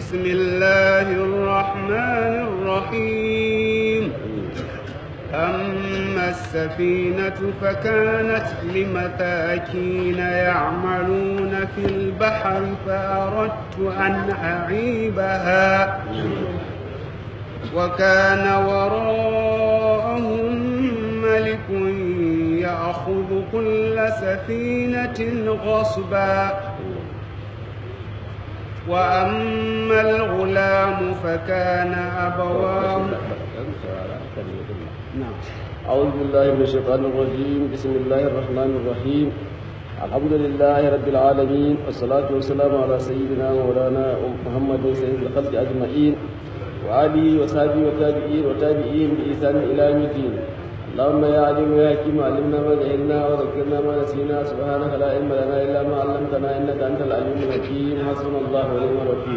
بسم الله الرحمن الرحيم أما السفينة فكانت لمساكين يعملون في البحر فأردت أن أعيبها وكان وراءهم ملك يأخذ كل سفينة غصبا وأما الغلام فكان أبواه نعم أعوذ بالله من الشيطان الرجيم بسم الله الرحمن الرحيم الحمد لله رب العالمين والصلاة والسلام على سيدنا مولانا محمد سيد الخلق أجمعين وآله وصحبه وتابعين وتابعين بإحسان إلى يوم الدين اللهم يا عليم يا حكيم علمنا ما جهلنا وذكرنا ما نسينا سبحانك لا علم لنا إلا ما علمتنا إنك أنت العليم الحكيم حسبنا الله ونعم الوكيل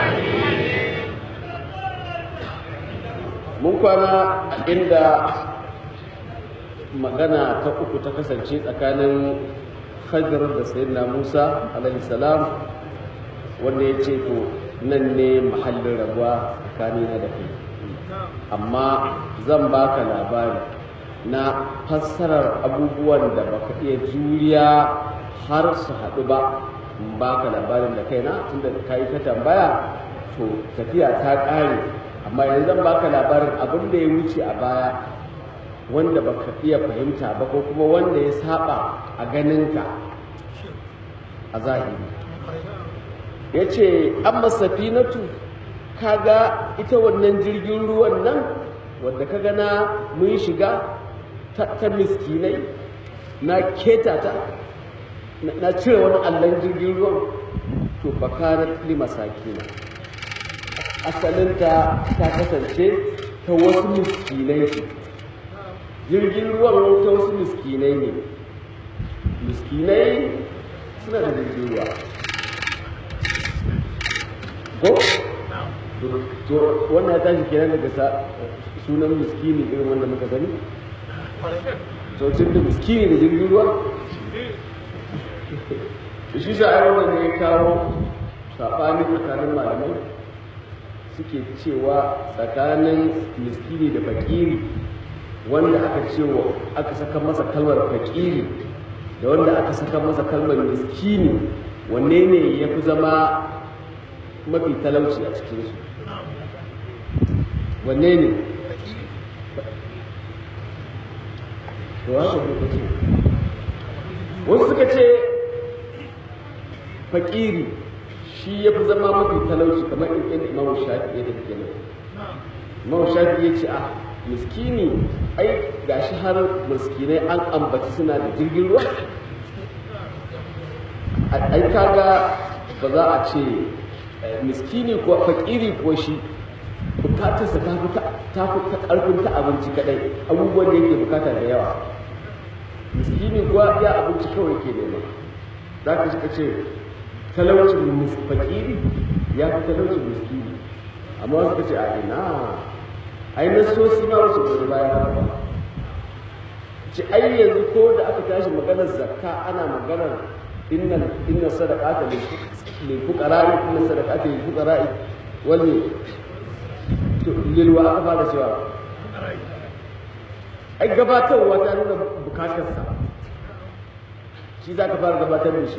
mun kwana inda magana ta uku ta kasance tsakanin hajjar da sayyidina musa alaihi salam wanda ya ce to nan ne mahallin rabuwa tsakanina da kai amma zan baka labari na fassarar abubuwan da baka iya juriya har su haɗu ba in baka labarin da kaina tunda ka yi ta tambaya to tafiya ta ƙare amma yanzu zan baka labarin abin da ya wuce a baya wanda baka iya fahimta ba ko kuma wanda ya saba a ganinka a zahiri ya ce amma safinatu kaga ita wannan jirgin ruwan nan wadda ka gana mun shiga ta, miskinai na keta ta na cire wani allon jirgin ruwan to bakarar lima sakina asalinta ta kasance ta wasu miskinai ce jirgin ruwan ta wasu miskinai ne miskinai suna da jirgin ruwa ko? to wannan ya tashi kenan daga sunan miskini irin wanda muka sani to tun da miskini da jirgin ruwa shi sha'ar wannan ne ya kawo saɓani tsakanin malamai suke cewa tsakanin miskini da fakiri wanda aka cewa aka saka masa kalmar fakiri da wanda aka saka masa kalmar miskini wanne ne ya fi zama mafi talauci a cikinsu wanne ne to haka kuka ce wasu suka ce fakiri shi ya fi zama mafi talauci kamar in imamu shafi ya tafi kenan imamu shafi ya ce a miskini ai gashi har miskinai an ambaci suna da jirgin ruwa ai kaga ba za a ce miskini ko fakiri ko shi bukatarsa ta fi ta fi karfin ta abinci kadai abubuwan da yake bukata da yawa miskini kuwa ya abinci kawai ke nema za ka shi ce talaucin fakiri ya fi talaucin miskini amma wasu ka ce a ina ai na so si ma wasu gobe baya ba ci ai yanzu ko da aka tashi maganar zakka ana maganar inna inna sadaqata lil fuqara'i inna sadaqata lil fuqara'i wal lil wa aka fara cewa ai gabatarwa ta nuna bukatarsa shi za ka fara gabatar da shi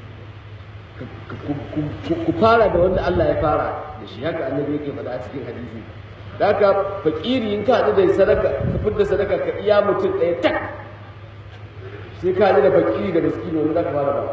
ku fara da wanda Allah ya fara da shi haka annabi yake faɗa a cikin hadisi da haka fakiri in ka haɗu da sadaka ka fidda sadaka ka iya mutum ɗaya tak sai ka haɗu da fakiri da miskini wanda za ka fara ba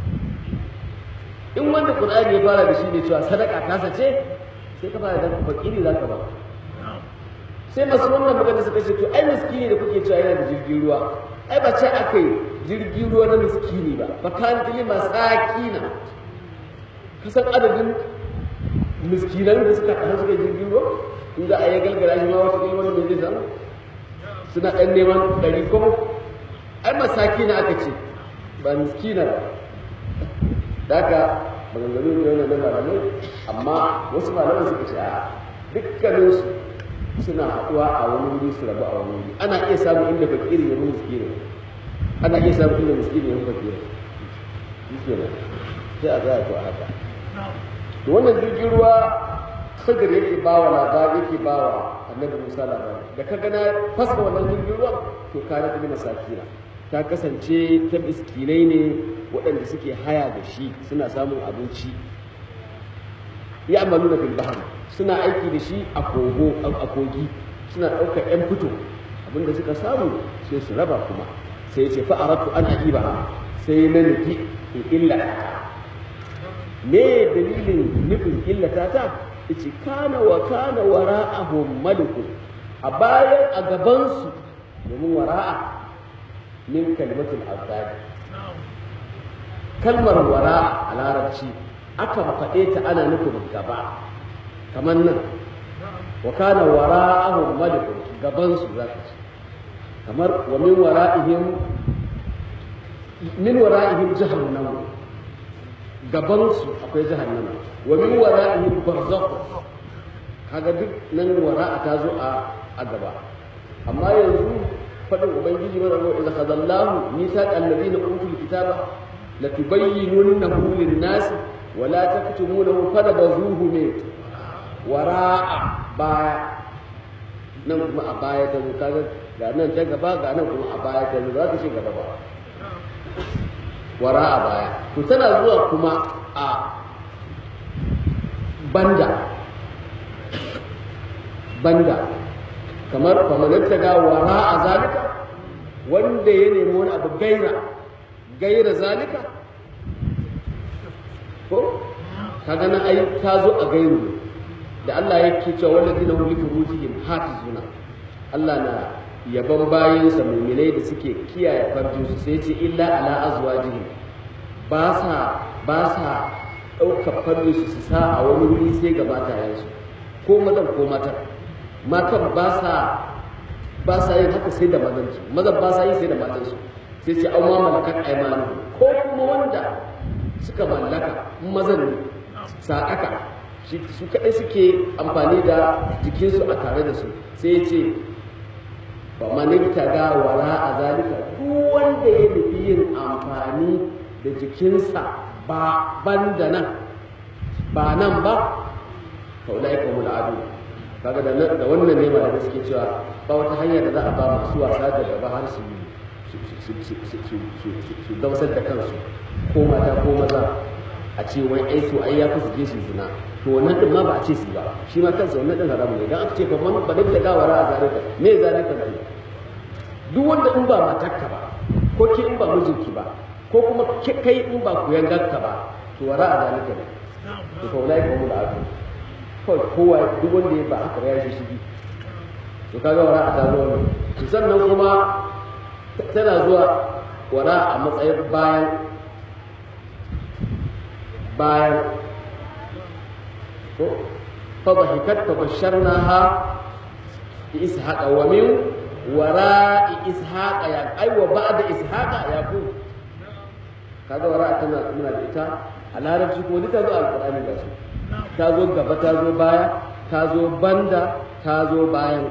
in wanda Qur'ani ya fara da shi ne cewa sadaka ta sace sai ka fara da fakiri za ka ba sai masu wannan magana suka ce to ai miskini da kuke cewa yana da jirgin ruwa ai ba ce aka yi jirgin ruwa na miskini ba ba kan tili masakina kasan adadin miskinan da suka kasar suka jirgin ruwa in za a yi galgara shi ma wata ɗaya wani mai zai samu suna ɗan neman ɗari kuma ai masakina aka ce ba miskina ba da haka maganganu ne wannan na malamai amma wasu malamai suka ce a dukkaninsu suna haɗuwa a wani wuri su rabu a wani wuri ana iya samun inda fakiri ya miskini ana iya samun inda miskini ya fakiri shi ne sai a tsaya to a haka to wannan jirgin ruwa Khidir yake bawa labari yake bawa Annabi Musa labari da ka gana fasa wannan jirgin ruwan to kana ta masakina ta kasance ta miskinai ne waɗanda suke haya da shi suna samun abinci ya amalu na fil bahar suna aiki da shi a kogo a kogi suna ɗaukar 'yan fito abinda suka samu sai su raba kuma sai ce fa aratu an aqiba sai na nufi in illata me dalilin nufin illata ta yace kana wa kana wara'ahum malikun a bayan a gaban su domin wara'a min kalimatul azabi kalmar wara'a a larabci akan faɗe ta ana nufin gaba kamar nan wa kana wara'ahum malikun gaban su zaka ce kamar wa min wara'ihim min wara'ihim jahannam gaban su akwai jahannam wa min wara'ihim barzakh kaga duk nan wara'a ta zo a a gaba amma yanzu fadin ubangiji mana ko idza khadallahu mithaqal ladina utul kitaba latubayyinunnahu lin-nas wa la taktumunahu fanabazuhu min wara'a baya nan kuma a baya ta zo kaga ga nan ta gaba ga nan kuma a baya ta zo za ta ce gaba ba wara a baya to tana zuwa kuma a banda banda kamar famanin ta ga wara a zalika wanda ya nemi wani abu gaira gaira zalika ko kaga nan ai ta zo a gairu ne da Allah yake cewa walladina hum li furujihim hafizuna Allah na yaban bayinsa mu'minai da suke kiyaye farjinsu sai ce illa ala azwajihim ba sa ba sa ɗaukar farjinsu su sa a wani wuri sai ga matayensu ko mazan ko matan matan ba sa ba sa yin haka sai da mazansu mazan ba sa yi sai da matansu sai ce au ma malakat aymanuhum ko kuma wanda suka mallaka mazan ne saƙaka su kaɗai suke amfani da jikinsu a tare da su sai ce ba manita ga wara a zalika duk wanda ya nufi yin amfani da jikinsa ba ban da nan ba nan ba faulai ka mula adu kaga da da wannan ne da suke cewa ba wata hanya da za a ba masu wasa da gaba har su su dausar da kansu ko mata ko maza a ce wai ai so ai ya fi su je su zina to wannan din ma ba a ce su ba shi ma kansa wannan din haramu ne dan aka ce fa man ba da gawara a zalika me zalika ne duk wanda in ba matarka ba ko ke in ba mijinki ba ko kuma kai in ba ku yangarka ba to wara a zalika ne to fa ulai ka mula azu kawai kowa duk wanda ya ba haka ya shi shi to kaga wara a ta zo ne to sannan kuma tana zuwa wara a matsayin bayan bayan ko fadhahikat fabasharnaha bi ishaqa wa min wara'i ishaqa ya ai wa ba'da ishaqa yaqub kaga wara tana muna da ita a larabci ko ta zo alqur'ani da su ta zo gaba ta zo baya ta zo banda ta zo bayan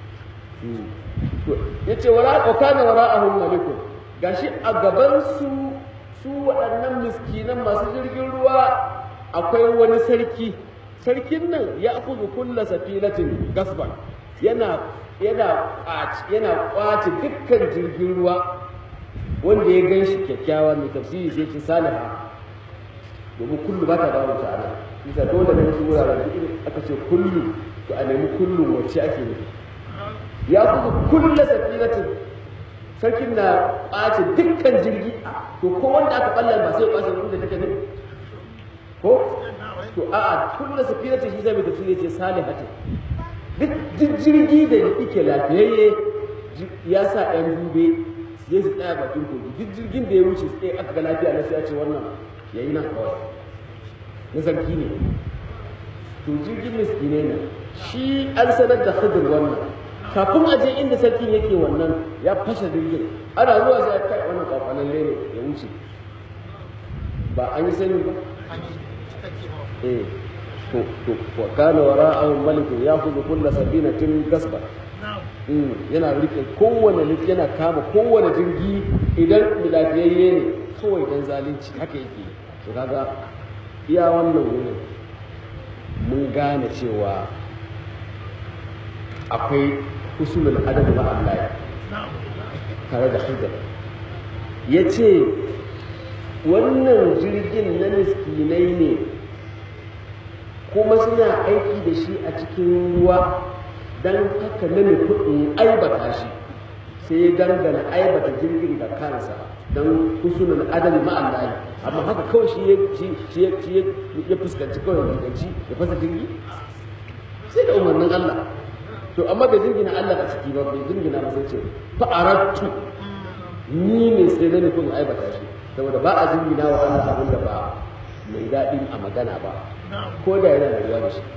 to yace wara wa kana wara'ahum malikun gashi a gaban su su waɗannan miskinan masu jirgin ruwa akwai wani sarki sarkin nan ya akuzu kulla safinatin gasban yana yana yana kwace dukkan jirgin ruwa wanda ya gan shi kyakkyawa mai tafsiri sai ce saliha domin kullu ba ta dawo ta ana bisa dole ne wasu wuraren duk aka ce kullu to a nemi kullu wacce ake nufi ya kuzu kulla safinatin sarkin na kwace dukkan jirgi to ko wanda aka ballar ba sai ya kwace wanda take nufi ko to a'a kullu safinatin shi zai mai tafsiri ce salihatu duk jirgi da yake lafiyayye ya sa ɗan dube su je su tsaya bakin kogi duk jirgin da ya wuce su ɗaya aka ga lafiya na sai a ce wannan ya yi nan kawai na sarki ne to jirgin miskine ne shi an sanar da khidir wannan kafin a je inda sarkin yake wannan ya fashe jirgin ana zuwa sai ya kai wannan kwakwalan ne ya wuce ba an yi sani ba eh to to wa kana wara'ahu malikun ya'khudhu kulla sabinatin gasba yana rike kowane lif yana kama kowane jirgi idan lafiyayye ne kawai dan zalunci haka yake to kaga iya wannan wurin mun gane cewa akwai usulul adab ma Allah tare da hidar ya ce wannan jirgin na miskinai ne kuma suna aiki da shi a cikin ruwa don haka na nufi in aibata shi sai ya dangana aibata jirgin da kansa don kusurin adali ma'allahi amma haka kawai shi ya fuskanci kawai ganganci ya fasa jirgi sai da umarnin Allah to amma bai jirgina Allah a ciki ba bai jirgina ba sai ce fa'arattu ni ne sai na nufin aibata shi saboda ba a jirgina wa Allah abin da ba mai daɗi a magana ba ko da yana da ruwa da shi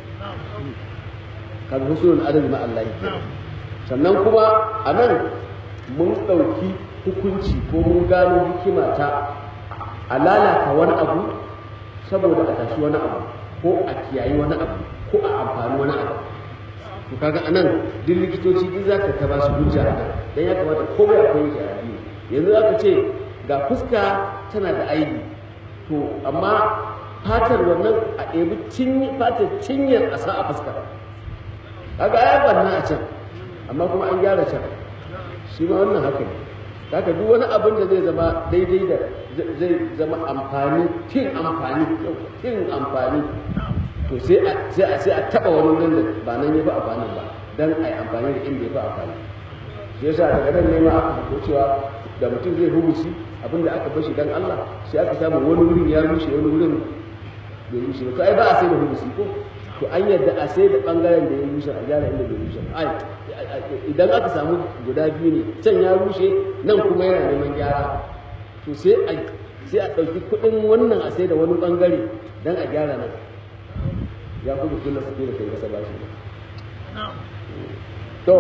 kan husulun adali ma Allah yake sannan kuma a nan mun ɗauki hukunci ko mun gano hikima ta a lalata wani abu saboda a tashi wani abu ko a kiyayi wani abu ko a amfani wani abu to kaga anan duk likitoci duk zaka ta ba su hujja a nan dan ya kamata komai akwai yake a addini yanzu aka ce ga fuska tana da aibi to amma fatar wannan a ɗebi cinye fatar cinyar a sa a fuska kaga ya banna a can amma kuma an gyara can shi ma wannan haka ne haka duk wani abin da zai zama daidai da zai zama amfani tin amfani tin amfani to sai a sai a sai a taba wani wurin da ba nan yafi amfani ba dan ai amfani da inda yafi amfani shi yasa daga nan ne ma aka fito cewa da mutum zai hubusi abinda aka bashi dan Allah sai aka samu wani wurin ya rushe wani wurin bai rushe ba to ai ba a sai da hubusi ko to an yadda a sai da bangaren da ya rushe a gyara inda bai rushe ai idan aka samu guda biyu ne can ya rushe nan kuma yana neman gyara to sai a sai a ɗauki kuɗin wannan a sai da wani bangare dan a gyara nan ya kuma kulla su da kai masa bashi to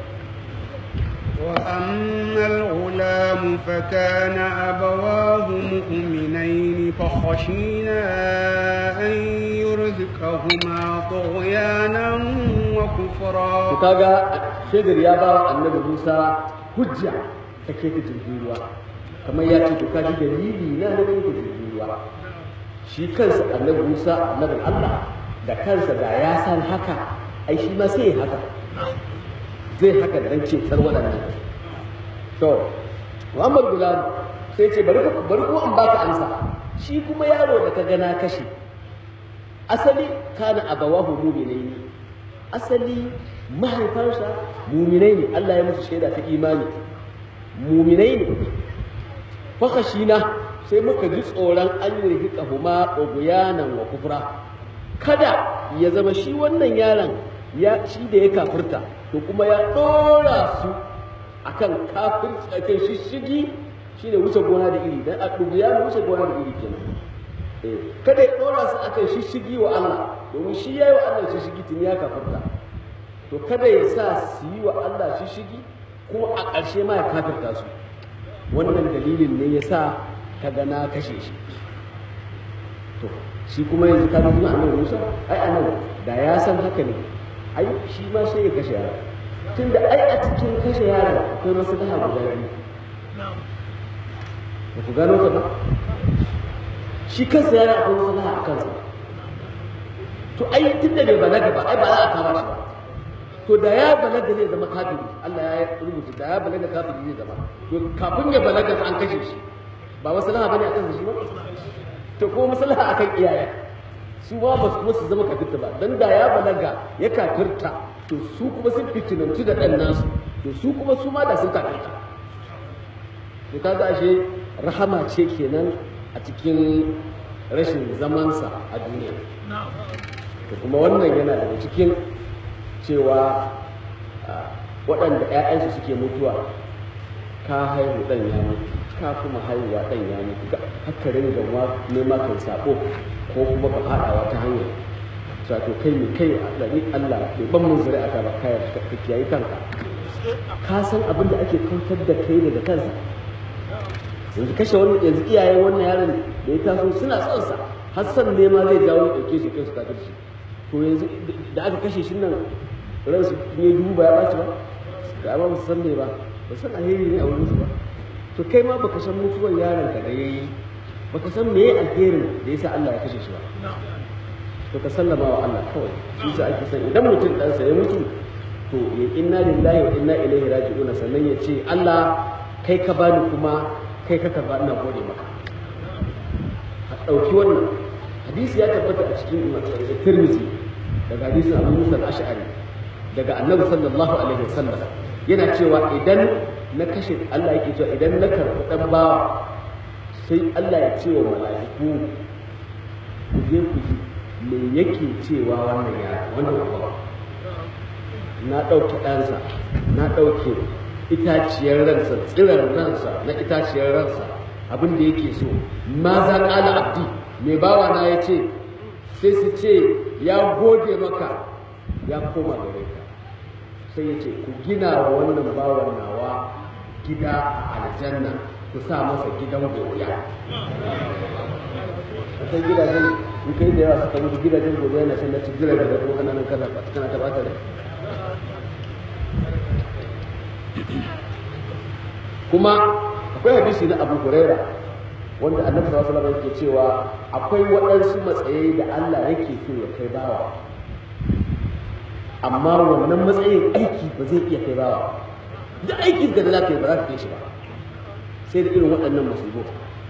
وأما الغلام فكان أبواه مؤمنين فخشينا أن يرزقهما طغيانا وكفرا kaga shaidar ya ba wa annabi Musa hujja ta ke ta jirgin ruwa kamar ya ce to ka ji dalili na na ganin jirgin ruwa shi kansa annabi Musa annabin Allah da kansa da ya san haka ai shi ma sai ya haka zai haka dan cetar waɗannan to Muhammad Gulam sai ce bari ku bari ku an baka amsa shi kuma yaro da ka gana kashe asali kana abawahu mu'minaini asali mahaifansa mu'minai ne Allah ya musu shaida ta imani mu'minai ne fakashina sai muka ji tsoron an yi rihika huma oguyanan wa kufra kada ya zama shi wannan yaron ya shi da ya kafirta to kuma ya ɗora su akan kafirci akan shishigi shine wuce gona da iri dan a ya wuce gona da iri kenan eh kada ya ɗora su akan shishigi wa Allah domin shi yayi wa Allah shishigi tun ya kafirta to kada ya sa su yi wa Allah shishigi kuma a ƙarshe ma ya kafirta su wannan dalilin ne ya sa ka ga na kashe shi to shi kuma yanzu ka ga annabi Musa ai anan da ya san haka ne ai shi ma sai ya kashe yara tunda ai a cikin kashe yara akwai maslaha guda biyu ba ku gano ta ba shi kansa yara akwai maslaha a kansa to ai tunda bai balaga ba ai ba za a kama shi ba to da ya balaga zai zama kafiri Allah ya rubuta da ya balaga kafiri zai zama to kafin ya balaga an kashe shi ba maslaha bane akan shi ba to ko maslaha akan iyaye su ba ba su su zama kafirta ba dan da ya balaga ya kafirta to su kuma sun fitinantu da dan nasu to su kuma su ma da sun kafirta to kaga ashe rahama ce kenan a cikin rashin zamansa a duniya to kuma wannan yana daga cikin cewa waɗanda ‘ya'yansu suke mutuwa ka haihu ɗan ya mutu ka kuma haihuwa ɗan ya mutu haka ringa nema kan sabo ko kuma ka faɗa wata hanya wato kai mai kai ni Allah bai ban mun zuri'a ta ba kai ka kiyaye kanka ka san abin da ake kautar da kai daga kansa yanzu kashe wani yanzu iyayen wannan yaron da ya taso suna son sa har san nema zai jawo ya ɗauke shi kai su kafirci to yanzu da aka kashe shi nan ransu ne duba ya ɓaci ba da ba su san me ba ba san alheri ne a wurin su ba to kai ma baka san mutuwar yaron ka da yayi baka san me alherin da yasa Allah ya kashe shi ba to ka sallama wa Allah kawai shi sa ake san idan mutum ɗansa ya mutu to ya inna lillahi wa inna ilaihi raji'un sannan ya ce Allah kai ka bani kuma kai ka karba ina gode maka a ɗauki wannan hadisi ya tabbata a cikin Tirmidhi daga hadisin Abu Musa al-Ash'ari daga Annabi sallallahu alaihi wasallam yana cewa idan na kashe Allah yake cewa idan na karɓi ɗan bawa sai Allah ya ce wa mala'iku ku je ku ji me yake cewa wannan ya wannan bawa na ɗauke ɗansa na ɗauke itaciyar ransa tsirar ransa na itaciyar ransa abin da yake so ma za ƙala abdi mai bawa na ya ce sai su ce ya gode maka ya koma gare ka sai ya ce ku gina wa wannan bawan nawa gida a aljanna ku sa masa gidan godiya akwai gidajen in kai da yawa suka mutu gidajen godiya na shan na ci jira da kuma kananan kana kana ta bata da kuma akwai hadisi na Abu Huraira wanda Annabi sallallahu alaihi wasallam yake cewa akwai waɗansu matsayi da Allah yake so ya kai bawa amma wannan matsayin aiki ba zai iya kai bawa duk aikin da za ka yi ba za ka kai shi ba sai da irin waɗannan musibu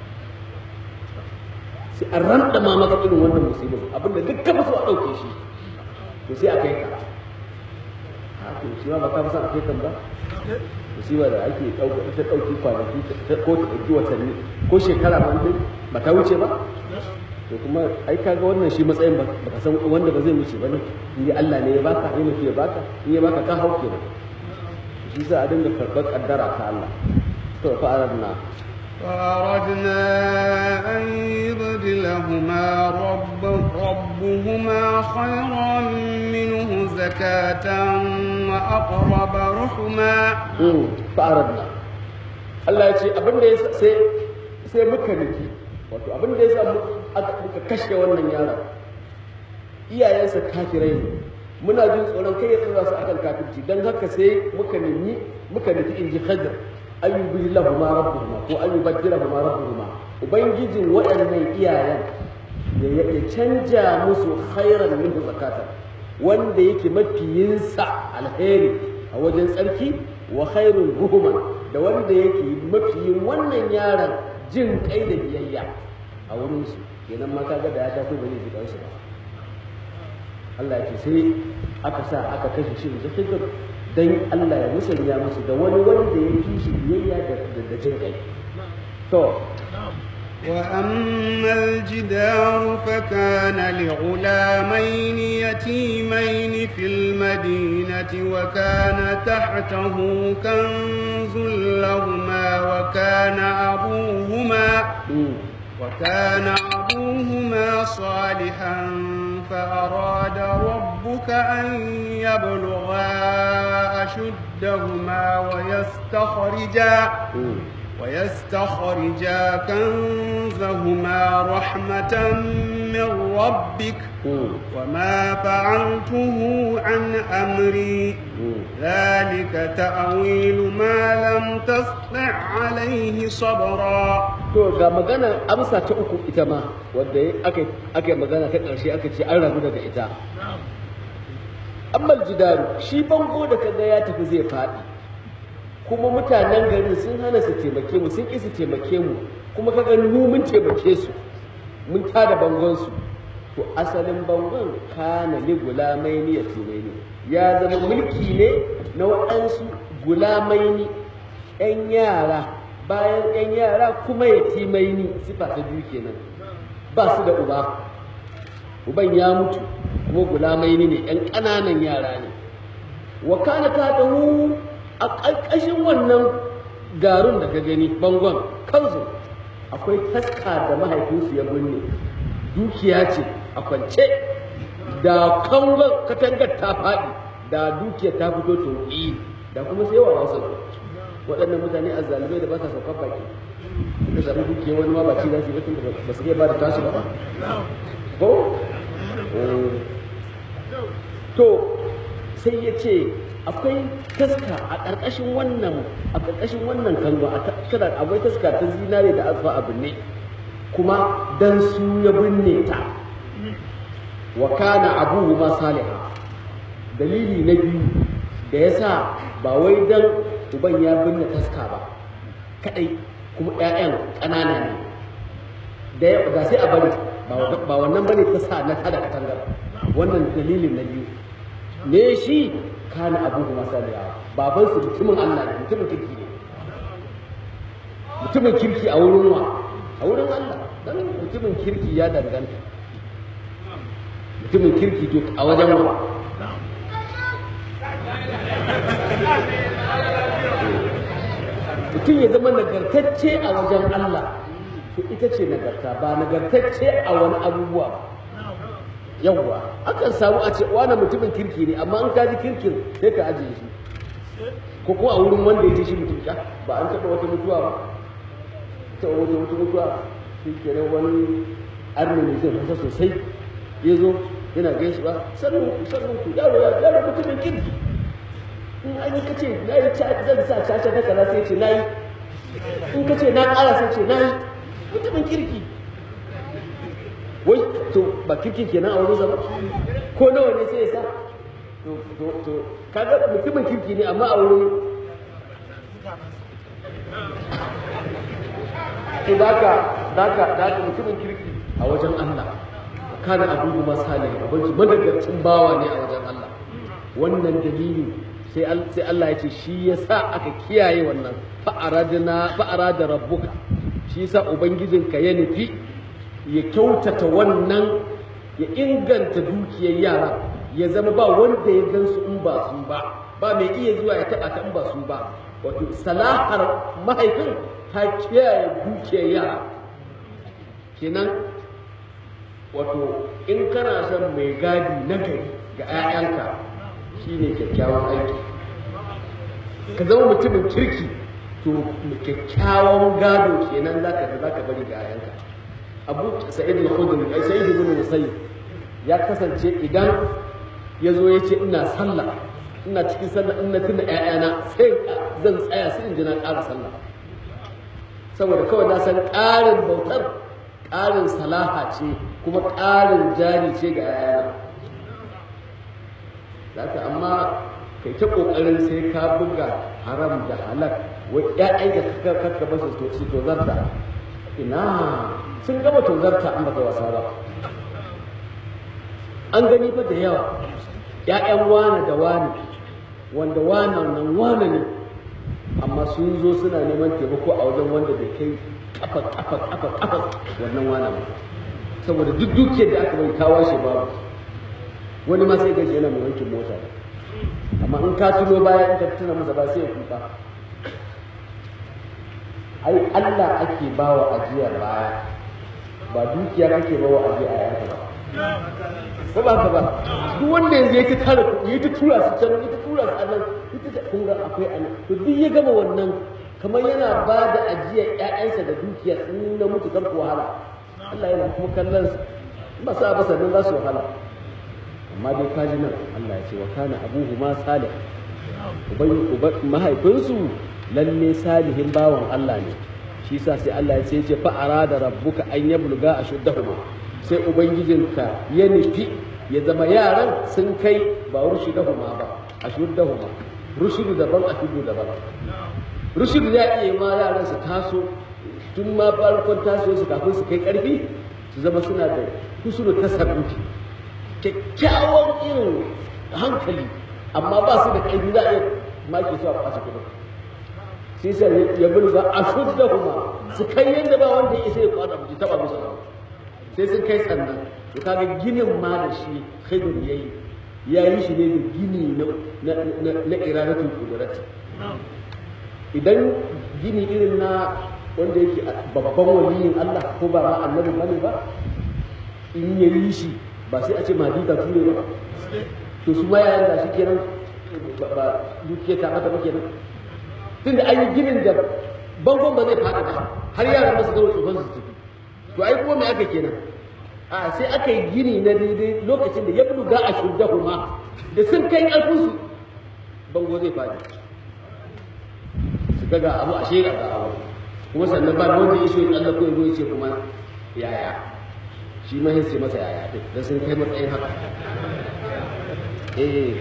sai an ranta ma maka irin wannan musibu abinda duk ka so a ɗauke shi to sai a kai ka to shi ma ba ka fi son a kai kan ba musiba da ake ɗauka ita ɗauki kwanaki ko ta ɗauki watanni ko shekara ma dai ba ta wuce ba to kuma ai kaga wannan shi matsayin ba ka san wanda ba zai wuce ba ne in dai Allah ne ya baka ya nufi ya baka in ya baka ka hau kenan shi sa a dinga karɓar kaddara ta Allah to fa aradna فأردنا أن يبدلهما رب ربهما خيرا منه زكاة وأقرب رحما fa aradna Allah ya ce abin da ya sai sai muka nufi wato abin da ya sa aka kashe wannan yaron iyayensa kafirai ne muna jin tsoron kai ya tsora su akan kafirci don haka sai muka nemi muka nufi in ji hajar an yi bihi lahuma rabbuhuma ko an yi baddila huma rabbuhuma ubangijin waɗannan iyayen ya canja musu khairan minhu zakatan wanda yake mafiyinsa alheri a wajen tsarki wa khairun ruhuman da wanda yake mafiyin wannan yaron jin kai da biyayya a wurinsu kenan ma kaga da ya taso ba zai ji kansu ba Allah ya ce sai aka sa aka kashe shi da hijir dan Allah ya musanya musu da wani wanda ya fi shi biyayya da jin kai to وأما الجدار فكان لغلامين يتيمين في المدينة وكان تحته كنز لهما وكان أبوهما وكان أبوهما صالحا فأراد ربك أن يبلغا أشدهما ويستخرجا ويستخرجا كنزهما رحمة من ربك وما فعلته عن أمري ذلك تأويل ما لم تستطع عليه صبرا to ga magana amsa ta uku ita ma wadda aka aka magana ta ƙarshe aka ce an rabu daga ita amma jidaru shi bango da kaga ya tafi zai faɗi kuma mutanen garin sun hana su taimake mu sun ƙi su taimake mu kuma kaga mu mun taimake su mun tada bangon su to asalin bangon kana li gulamaini ya timaini ya zama mulki ne na waɗansu gulamaini 'yan yara bayan 'yan yara kuma ya timaini sifa ta biyu kenan ba su da uba uban ya mutu kuma gulamaini ne 'yan ƙananan yara ne wa kana ta tahu a ƙarƙashin wannan garin da ka gani bangon kansu akwai taska da mahaifinsu ya binne dukiya ce a kwance da kangon katangar ta faɗi da dukiya ta fito toƙi da kuma sai wa wasu waɗannan mutane a zalibai da ba sa saukar baki suka zaɓi dukiya wani ma baci za su yi batun da ba su iya ba da tasu ba ko to sai ya ce akwai taska a ƙarƙashin wannan a ƙarƙashin wannan kango a kada akwai taska ta zinare da azfa a binne kuma dan su ya binne ta wa kana abuhu ma salihah dalili na biyu da yasa ba wai dan uban ya binne taska ba kadai kuma ƴaƴan ƙanana ne da da sai a bari ba wannan bane ta sa na tada katangar wannan dalilin na biyu ne shi kana abuhu ma salihah baban su mutumin Allah ne mutumin kirki ne mutumin kirki a wurin wa a wurin Allah dan mutumin kirki ya danganta mutumin kirki to a wajen wa mutum ya zama nagartacce a wajen Allah to ita ce nagarta ba nagartacce a wani abubuwa ba yawwa akan samu a ce wani mutumin kirki ne amma an kaji kirkin sai ka ajiye shi ko kuma a wurin wanda ya ce shi mutum ba an taɓa wata mutuwa ba ta wata wata mutuwa shi kenan wani arni ne zai fasa sosai ya zo yana gaishe ba sannan ku sannan ku yaro ya yaro mutumin kirki in an yi kace na yi zan sa caca na kaza sai ce na yi in kace na ƙara sai ce na yi mutumin kirki wai to ba kirkin kenan a wurin zama ko nawa ne sai ya sa to to to kaga mutumin kirki ne amma a wurin to daka daka daka mutumin kirki a wajen Allah kana abubu masalih abinci madagacin bawa ne a wajen Allah wannan dalili sai sai Allah ya ce shi yasa aka kiyaye wannan fa aradna fa arada rabbuka shi yasa ubangijinka ya nufi ya kyautata wannan ya inganta dukiyar yara ya zama ba wanda ya gansu in ba su ba ba mai iya zuwa ya taɓa ta in ba su ba wato salahar mahaifin ta kiyaye dukiyar yara kenan wato in kana son mai gadi na gari ga 'ya'yanka shine kyakkyawan aiki ka zama mutumin kirki to kyakkyawan gado kenan zaka zaka bari ga 'ya'yanka abu sa'id al-khudri ai sa'id ibn musayyib ya kasance idan ya zo ya ce ina sallah ina cikin sallah ina tuna ƴaƴana sai zan tsaya sai in ji na ƙara sallah saboda kawai na san ƙarin bautar ƙarin salaha ce kuma ƙarin jari ce ga ƴaƴana zaka amma kai ta ƙoƙarin sai ka buga haram da halak wai ƴaƴanka ka ka ba su to zarta ina sun gama tozarta an baka wasa ba an gani fa da yawa ‘ya'yan wane da wane wanda wane nan wane ne amma sun zo suna neman taimako a wajen wanda bai kai kafa kafa kafa kafa wannan wane ba saboda duk dukiyar da aka bai kawo shi babu wani ma sai gaji yana mai wankin mota amma in ka tuno baya in ka tuna masa ba sai ya kuka ai Allah ake bawa ajiyar baya ba dukiya kake bawa ajiya a yanka ba ko ba ka ba duk wanda yanzu ya ta tara kuɗi ya ta tura su can ya ta tura su anan ita da kun ga akwai anan to duk ya gama wannan kamar yana ba da ajiyar ƴaƴansa da dukiyar in na mutu kar ku wahala Allah yana kuma kallon su ba sa ba sannan za su wahala amma dai kaji nan Allah ya ce wa kana abuhu ma salih uban mahaifinsu lalle salihin bawan Allah ne shi yasa sai Allah ya ce ya ce fa arada rabbuka an yabluga ashuddahuma sai ubangijinka ya nufi ya zama yaran sun kai ba rushdahuma ba ashuddahuma rushdu daban ashuddu daban rushdu ya iya ma yaran su taso tun ma farkon taso su kafin su kai karfi su zama suna da husnul tasarrufi kyakkyawan irin hankali amma ba su da ƙarfi za a iya maki su a kwashe kudin sai sai ya bin za a shudda kuma su kai yadda ba wanda ya isa ya kwana mutu taba musu ba sai sun kai sannan to kaga ginin ma da shi khaidur yayi ya yi shi ne da gini na na na iradatul qudrati idan gini irin na wanda yake babban waliyin Allah ko ba ma annabi bane ba in ya yi shi ba sai a ce madita ture ba to su ma yayan da shi kenan ba dukiya ta mata ba kenan tunda an yi ginin da bangon ba zai faɗi ba har yaran masu gama tsofan su tafi to ai kuma me aka kenan a sai aka yi gini na daidai lokacin da ya buga a shuddahu ma da sun kai ƙarfin su bango zai faɗi su ga ga abu a shega ga abu kuma sannan ba wanda ya so ya Allah ko ya zo ya ce kuma yaya shi ma sai masa yaya din dan sun kai matsayin haka eh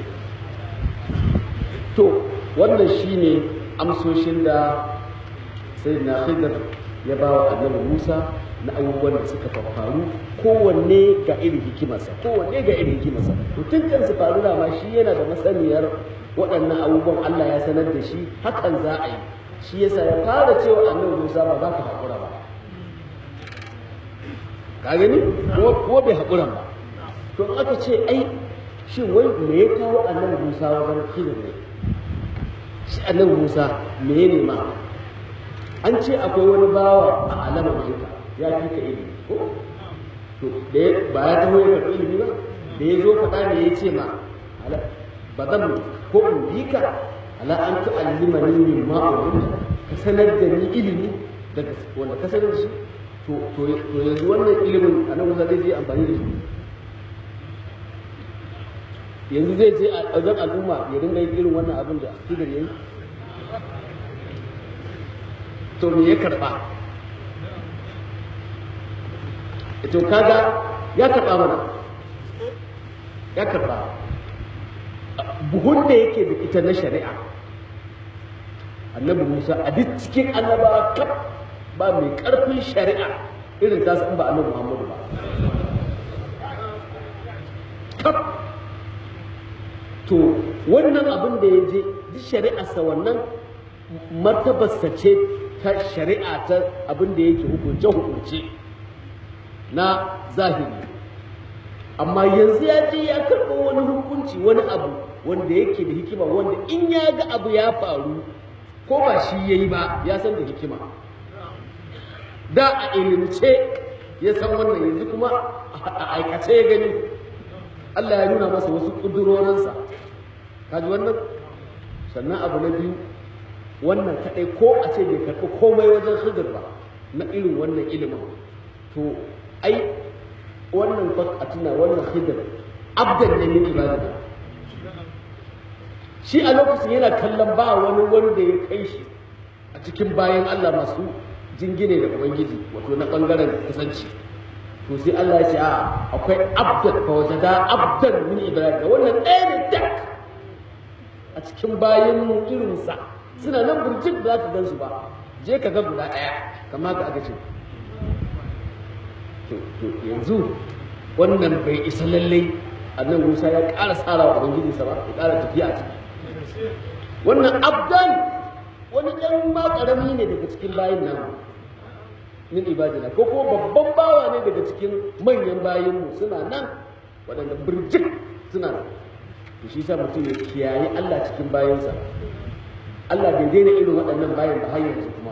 to wannan shine amsoshin da sayyidina Khidir ya ba wa annabi Musa na abubuwan da suka faru kowanne ga irin hikimarsa kowanne ga irin hikimarsa to tun kan su faru da ma shi yana da masaniyar waɗannan abubuwan Allah ya sanar da shi hakan za a yi shi yasa ya fara cewa annabi Musa ba za ka haƙura ba ka gani kuma bai haƙura ba to in aka ce ai shin wai me ya kawo annabi Musa wajen Khidir ne shi annabi Musa me ya nema an ce akwai wani bawa a alamar jinka ya fi ka ilimi ko to da ba ya taho ya karɓi ilimi ba da ya zo faɗa ne ya ce ma ba zan ko in bi ka ala an tu'allima ni min ma ka sanar da ni ilimi daga wanda ka sanar da shi to to yanzu wannan ilimin a nan Musa zai je amfani da shi yanzu zai je a wajen al'umma ya dinga yin irin wannan abin da Khidir yayi to me ya karba to kaga ya karba mana ya karba buhun da yake da ita na shari'a annabi Musa a duk cikin annabawa kaf ba mai karfin shari'a irin ta san ba annabi Muhammadu ba kaf to wannan abin da ya je duk shari'arsa wannan martabarsa ce ta shari'a ta abin da yake hukunce-hukunce na zahiri amma yanzu ya je ya karɓo wani hukunci wani abu wanda yake da hikima wanda in ya ga abu ya faru ko ba shi ya yi ba ya san da hikima da a ilimce ya san wannan yanzu kuma a aikace ya gani Allah ya nuna masa wasu ƙudurorinsa kaji wannan sannan abu na biyu wannan kaɗai ko a ce bai karɓi komai wajen hidir ba na irin wannan ilimin to ai wannan a tuna wannan hidir abdan ne min ibadina shi a lokacin yana kallon ba wani wanda ya kai shi a cikin bayan Allah masu jingine da ubangiji wato na bangaren kusanci to sai Allah ya ce a akwai abdan fa wajada abdan min ibadina wannan ɗaya ne dak a cikin bayan mu irinsa suna nan burjik da za ka gansu ba je ka ga guda ɗaya kama ka aka ce to yanzu wannan bai isa lallai annan musa ya ƙara tsara wa ubangiji sa ba ya ƙara tafiya a ciki wannan abdan wani ɗan ma ƙarami ne daga cikin bayin nan min ibadina ko kuma babban bawa ne daga cikin manyan bayinmu suna nan waɗanda birjik suna nan to shi sa mutum ya kiyaye Allah cikin bayansa Allah bai daina irin waɗannan bayan ba har yanzu kuma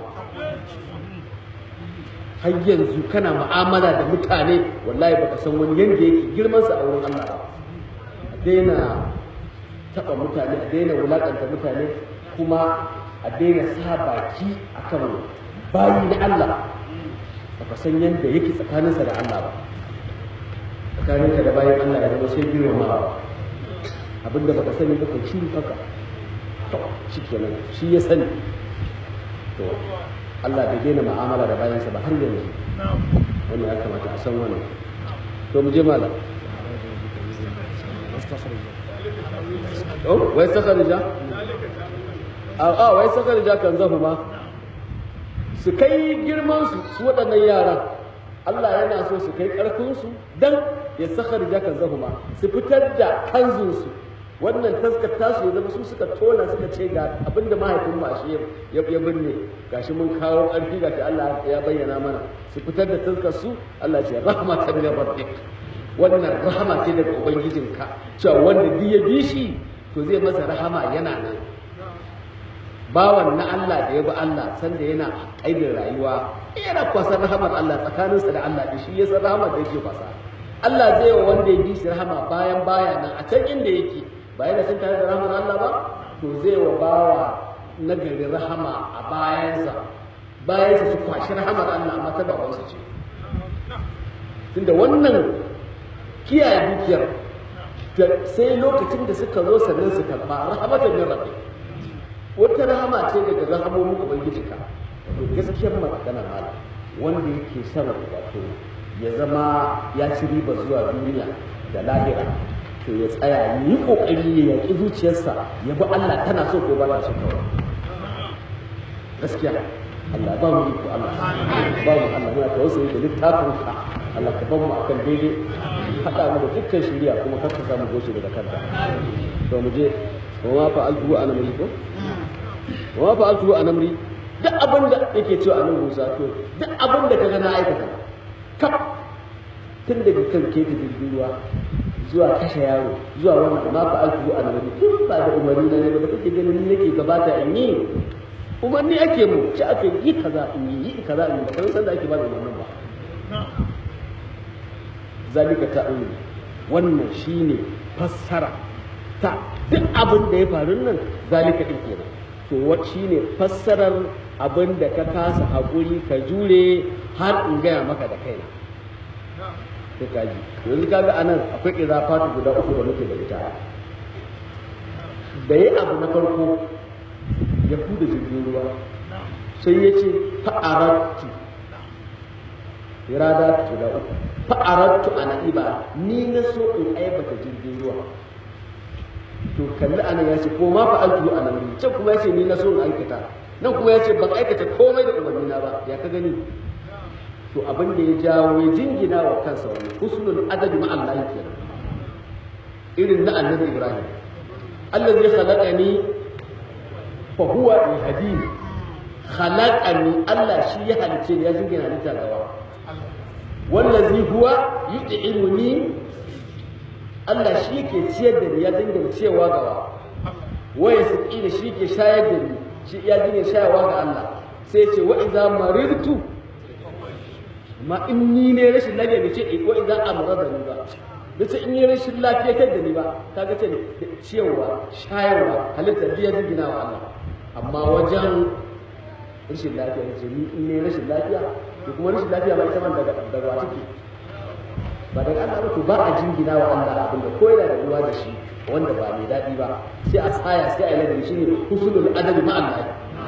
har yanzu kana mu'amala da mutane wallahi baka san wani yanda yake girman sa a wurin Allah ba a daina taba mutane a daina wulakanta mutane kuma a daina sa baki akan bayi na Allah baka san yanda yake tsakaninsa da Allah ba tsakaninka da bayan Allah ya zama sai girmamawa abinda baka sani ba ka shiru haka to shi kenan shi ya sani to Allah bai daina mu'amala da bayansa ba har yanzu wannan ya kamata a san wannan to mu je malam oh wai sakarija a a wai sakarija kan zahu ma su kai girman su su waɗannan yaran Allah yana so su kai ƙarfin su dan ya sakarija kan zahu ma su fitar da kanzun su wannan taskar tasu ya zama su suka tona suka ce ga abinda mahaifin ba shi ya binne gashi mun kawo ƙarfi gashi Allah ya bayyana mana su fitar da taskar su Allah ce rahama ta min rabbik wannan rahama ce daga ubangijinka cewa wanda duk ya bi shi to zai masa rahama yana nan bawan na Allah da ya bi Allah sanda yana aibin rayuwa yana kwasar rahamar Allah tsakaninsa da Allah da shi ya san rahamar da yake kwasa Allah zai wa wanda ya bi shi rahama bayan baya nan a can inda yake ba yana sun tare da rahmar Allah ba to zai wa bawa nagari rahama a bayansa bayansa su kwashi rahamar Allah amma ta babansa ce tunda wannan kiyaye dukiyar sai lokacin da suka zo sannan su karba rahamatan min rabbi wata rahama ce daga rahamomin ubangiji ka wato gaskiyar magana mala wanda yake son wato ya zama ya ci riba zuwa duniya da lahira to ya tsaya ya yi kokari ya yaƙi zuciyarsa ya bi Allah tana so ko ba ta so kawai gaskiya Allah ba mu iko Allah ba mu Allah muna tawassuli da littafin ka Allah ka bar mu akan daidai haɗa mu da dukkan shari'a kuma kar ka samu goshi daga kanta to mu je wa ma fa'altu ana muri ko wa ma fa'altu ana muri duk abin da yake cewa annabi Musa to duk abin da kaga na aikata kaf tun daga kan keke jirgin ruwa zuwa kashe yaro zuwa wannan ma fa'altu ana muri tun ba da umarni na ne ba da kake ganin ni nake gabata in yi umarni ake mu ci aka yi kaza in yi yi kaza in yi ba san da ake ba da umarnin ba zalika ta'awil wannan shine fassara ta duk abin da ya faru nan zalika din kenan to what shine fassarar abin da ka kasa hakuri ka jure har in gaya maka da kaina sai ka ji yanzu kaga anan akwai izafatu guda uku da muke da ita da yi abu na farko ya da jirgin ruwa sai ya ce fa'arattu irada guda uku fa'arattu ana iba ni na so in aibata jirgin ruwa to kalli ana ya ce ko ma fa'altu ana nan can kuma ya ce ni na so in aikata nan kuma ya ce ban aikata komai da umarni na ba ya ka gani to abin da ya jawo ya jingina wa kansa wani husnul adabi ma Allah kenan irin na annabi Ibrahim allazi khalaqani fa huwa yahdini khalaqani Allah shi ya halice ni ya jingina halitta gawa wallazi huwa yud'imuni Allah shi ke ciyar da ni ya dinga cewa gawa waya saki da shi ke shayar da ni shi ya dinga shayarwa ga Allah sai ce wa idza maridtu ma in ni ne rashin lafiya ne ce wa idza amrada ni ba dace in yi rashin lafiya kai da ni ba kaga ce ciyarwa shayarwa halitta biya dinga wa Allah amma wajen rashin lafiya ne ce ni in ne rashin lafiya to kuma rashin lafiya ba ita man daga daga wa take ba daga Allah ba to ba a jingina wa Allah abin da ko yana da ruwa da shi wanda ba mai daɗi ba sai a tsaya sai a yi ladabi shine husnul adabi ma Allah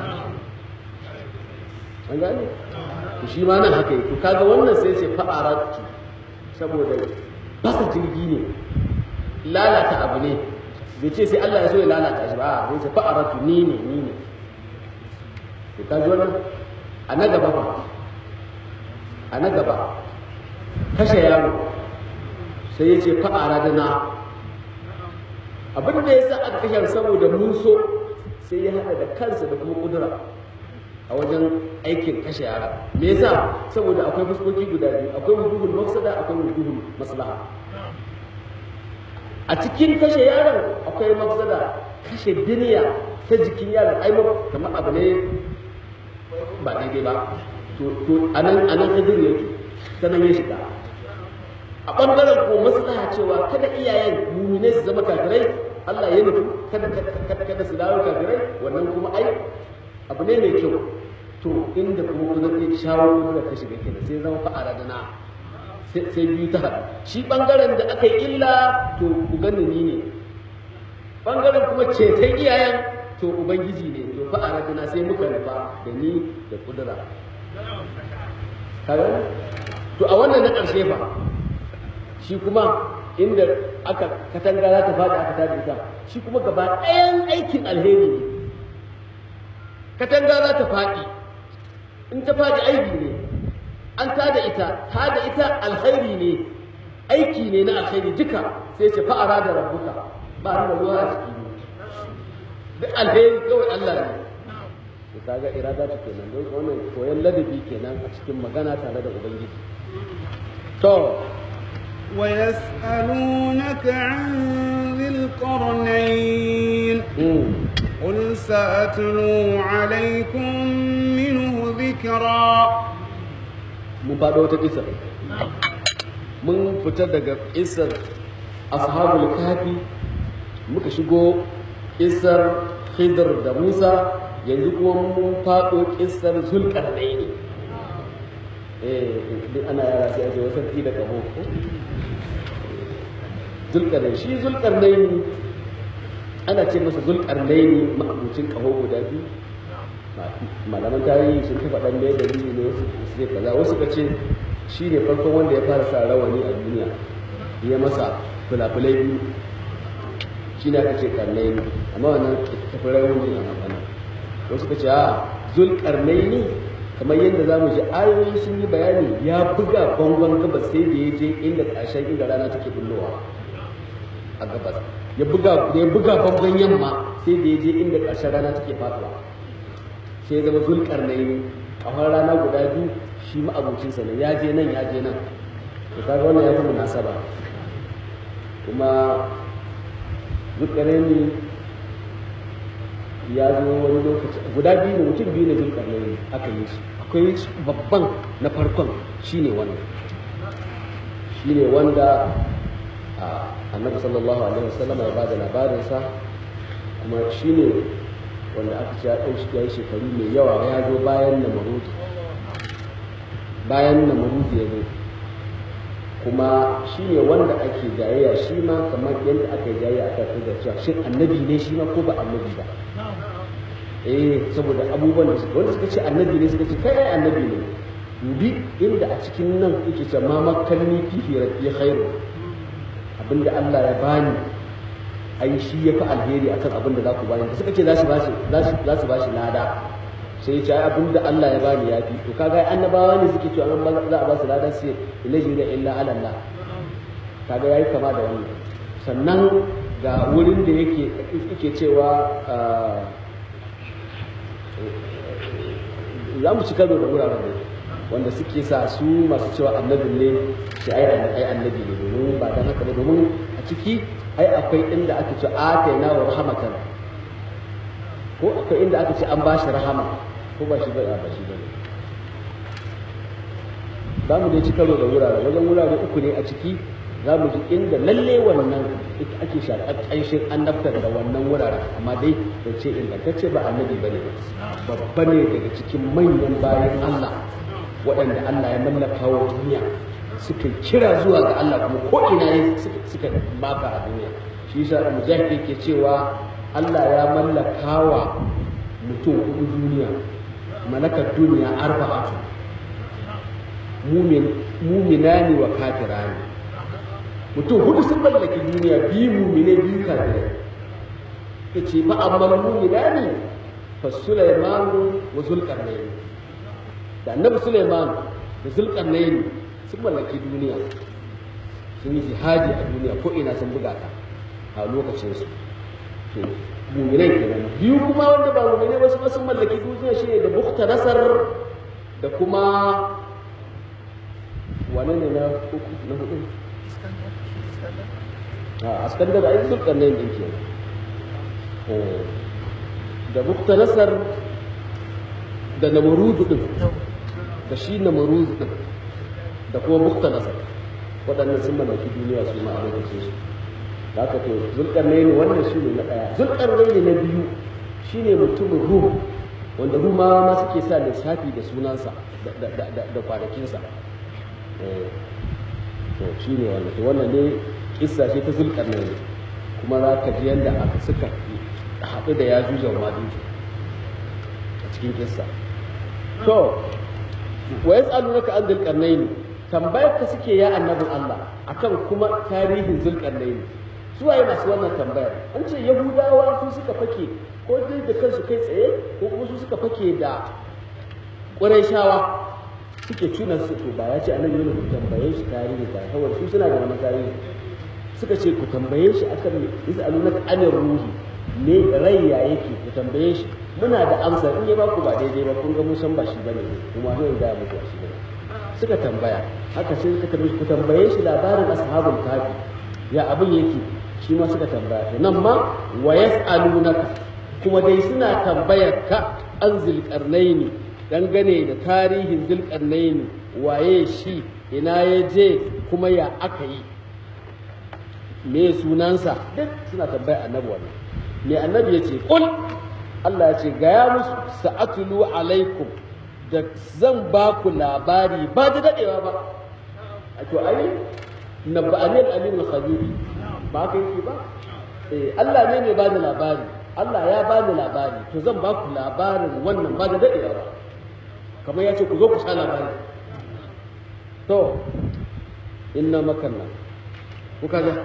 an gane to shi ma nan haka to kaga wannan sai ce fa'aratu saboda basa jirgi ne lalata abu ne bai ce sai Allah ya so ya lalata shi ba a sai fa'aratu ni ne ni ne to kaji wannan a na gaba ba a na gaba kashe yaro sai ya ce fa'ara da na abin da ya sa aka kashe saboda mun so sai ya haɗa da kansa da kuma ƙudura a wajen aikin kashe yara me yasa saboda akwai fuskoki guda biyu akwai wujuhul mafsada akwai wujuhul maslaha a cikin kashe yaron akwai mafsada kashe duniya ta jikin yaron ai kamar abu ne ba daidai ba to to anan anan kadir yake sanan ya shiga a ɓangaren ko maslaha cewa kada iyayen mumine su zama kafirai Allah ya nufi kada kada su dawo kafirai wannan kuma ai abu ne mai kyau to inda kuma ku zai shawo da ta shiga kenan sai zama fa'ara da na sai biyu ta haɗu shi ɓangaren da aka yi illa to ku gani ni ne ɓangaren kuma ceton iyayen to ubangiji ne to fa'ara da na sai muka nufa da ni da kudura kaga to a wannan na ƙarshe fa shi kuma inda aka katanga za ta faɗi aka tada ita shi kuma gaba ɗayan aikin alheri ne katanga za ta faɗi in ta faɗi aiki ne an tada ita tada ita alheri ne aiki ne na alheri duka sai ce fa'ara da rabbuka ba da ruwa a ciki ne duk alheri kawai Allah ne to kaga irada ta kenan don wannan koyon ladabi kenan a cikin magana tare da ubangiji to ويسألونك عن ذي القرنين قل سأتلو عليكم منه ذكرا mun faɗo wata ƙisar mun fita daga ƙisar ashabul kafi muka shigo ƙisar khidr da musa yanzu kuma mun faɗo ƙisar zulƙarnaini eh ana yara sai ake wasan ki da kamo zulƙarnaini shi zulƙarnaini ana ce masa zulƙarnaini ma'abucin ƙaho guda biyu malaman tarihi sun kafa ɗan mai dalili ne wasu ce kaza wasu ka ce shi ne farkon wanda ya fara sa rawani a duniya ya masa fulafulai biyu shi ne aka ce karnai ne amma wannan tafi rawani a magana wasu ka ce a zul karnai ne kamar yadda za mu ji ayoyi sun yi bayani ya buga bangon gabas sai da ya je inda ƙarshen inda rana take bullowa a gabas ya buga ya buga bangon yamma sai da ya je inda ƙarshen rana take faduwa sai ya zama zul karnai ne kafar rana guda biyu shi ma'abocinsa ne ya je nan ya je nan to kaga wannan ya fi munasaba kuma zulkarnaini ya zo wani lokaci guda biyu ne mutum biyu ne zulkarnaini aka yi shi akwai babban na farkon shine wannan shine wanda annabi sallallahu alaihi wasallam ya bada labarinsa kuma shine wanda aka ce ya yi shekaru mai yawa ya zo bayan namarud bayan namarud ya zo kuma shi ne wanda ake jayayya shi ma kamar yadda aka yi jayayya aka fi da cewa shin annabi ne shi ma ko ba annabi ba eh saboda abubuwan da suka wanda suka ce annabi ne suka ce kai ai annabi ne dubi inda a cikin nan yake ce ma makalni fihi rabbi khairu abinda Allah ya bani ai shi ya fi alheri akan abin da za ku bani suka ce za su bashi za su bashi lada sai ya ce ai abin da Allah ya bani ya fi to kaga annabawa ne suke cewa an za a ba su lada sai ilaji da illa ala Allah kaga yayi kama da wannan sannan ga wurin da yake yake cewa za mu ci karo da wuraren da wanda suke sa su masu cewa annabin ne shi ai annabi ne domin ba dan haka ba domin a ciki ai akwai inda aka ce aka na wa rahmatan ko akwai inda aka ce an bashi rahama ko ba shi ba ba shi bane za mu dai ci karo da wurare wajen wurare uku ne a ciki za mu ji inda lalle wannan ake shaƙar ƙanshin annabtar da wannan wuraren amma dai da ce ingantacce ba annabi ba ne babba ne daga cikin manyan bayan Allah waɗanda Allah ya mallaka wa duniya suka kira zuwa ga Allah kuma ko ina ne suka baka a duniya shi yasa da mujahid yake cewa Allah ya mallaka wa mutum hudu duniya malakar duniya arba'atu mumin muminani wa kafirani mutum hudu sun mallaki duniya biyu mumine biyu kafirai yace fa amma muminani fa Sulaiman wa Zulqarnain da annabi Sulaiman da Zulqarnain sun mallaki duniya sun yi jihadi a duniya ko ina sun buga ta a lokacin su to mu'minai kenan biyu kuma wanda ba mu'minai ba su sun mallaki duniya shine da bukta nasar da kuma wane ne na uku na hudu a askandar ai zulkarnain din kenan da bukta nasar da namarudu din da shi namarudu din da kuma bukta nasar waɗannan sun mallaki duniya su ma a lokacin su da aka to zulkarnaini wannan shi ne na ɗaya zulkarnaini na biyu shine mutumin ruhu wanda rumawa ma suke sa lissafi da sunansa da kwanakinsa to shi ne wannan to wannan ne kissa ce ta zulkarnaini kuma za ka ji yadda aka suka haɗu da ya juja wa majuju a cikin kissa to wa yas'alunaka an zulkarnaini tambayar ka suke ya annabin Allah akan kuma tarihin zulkarnaini su waye masu wannan tambayar an ce yahudawa su suka fake ko dai da kansu kai tsaye ko kuma su suka fake da ƙurayshawa suke tuna su to ba ya ce annabi ne ku tambaye shi tarihi ba saboda su suna da wani tarihi suka ce ku tambaye shi akan me yas'alunaka anir ruhi ne rai ya yake ku tambaye shi muna da amsa in ya ba ku ba daidai ba kun ga mun san ba shi bane kuma zai ga muku ba shi bane suka tambaya haka sai suka tambaye ku tambaye shi labarin ashabul kafi ya abin yake shi ma suka tambaya to nan ma wa yas'alunaka kuma dai suna tambayar ka an zilqarnaini dangane da tarihin zilqarnaini waye shi ina ya je kuma ya aka yi me sunansa duk suna tambaya annabi wannan me annabi ya ce kul Allah ya ce gaya musu sa'atulu alaikum da zan ba ku labari ba da dadewa ba a to ai na ba anil alim al khabir ba kai ki ba eh Allah ne mai bada labari Allah ya bani labari to zan ba ku labarin wannan ba da dadewa ba kamar ya ce ku zo ku sha labari to inna makanna kuka ga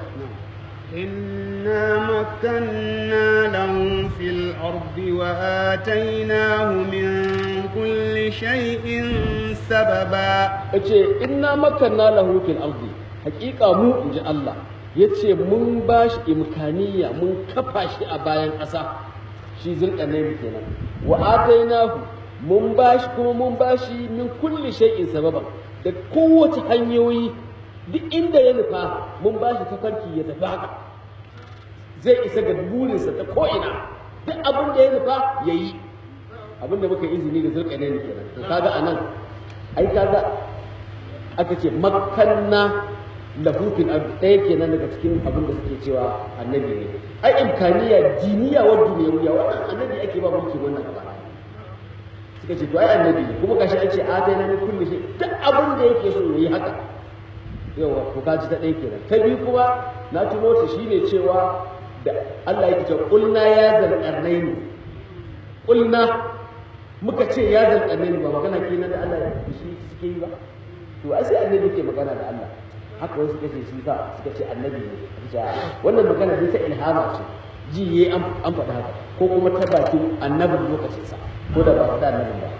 إنا مكنا له في الأرض وآتيناه من كل شيء سببا yace inna makanna lahu fil ardi haqiqa mu inji Allah yace mun bashi imkaniya mun kafa shi a bayan ƙasa shi zulqarnain kenan wa atainahu mun bashi kuma mun bashi min kulli shay'in sababa da kowace hanyoyi duk inda ya nufa mun bashi tafarki ya tafi haka zai isa ga burinsa ta ko'ina duk abin da ya nufa ya yi abin da muka izini da zulqarnain kenan to kaga anan ai kaga aka ce makanna lahu fil ard ɗaya kenan daga cikin abin da suke cewa annabi ne ai imkaniya diniya wa duniyawiya wannan annabi ake ba mulki wannan gaba suka ce to ai annabi ne kuma gashi an ce a dai na kullu shi duk abin da yake so yayi haka yawa to kaji ta ɗaya kenan ta biyu kuma na tuno ta shine cewa da Allah yake cewa qulna ya zal qarnaini qulna muka ce ya zal qarnaini ba magana kenan da Allah shi suke yi ba to ai sai annabi ke magana da Allah haka wasu suka ce shi sa suka ce annabi ne wannan magana ne ta ilhama ce ji yayi an an faɗa haka ko kuma ta bakin annabin lokacin sa ko da ba faɗa annabin ba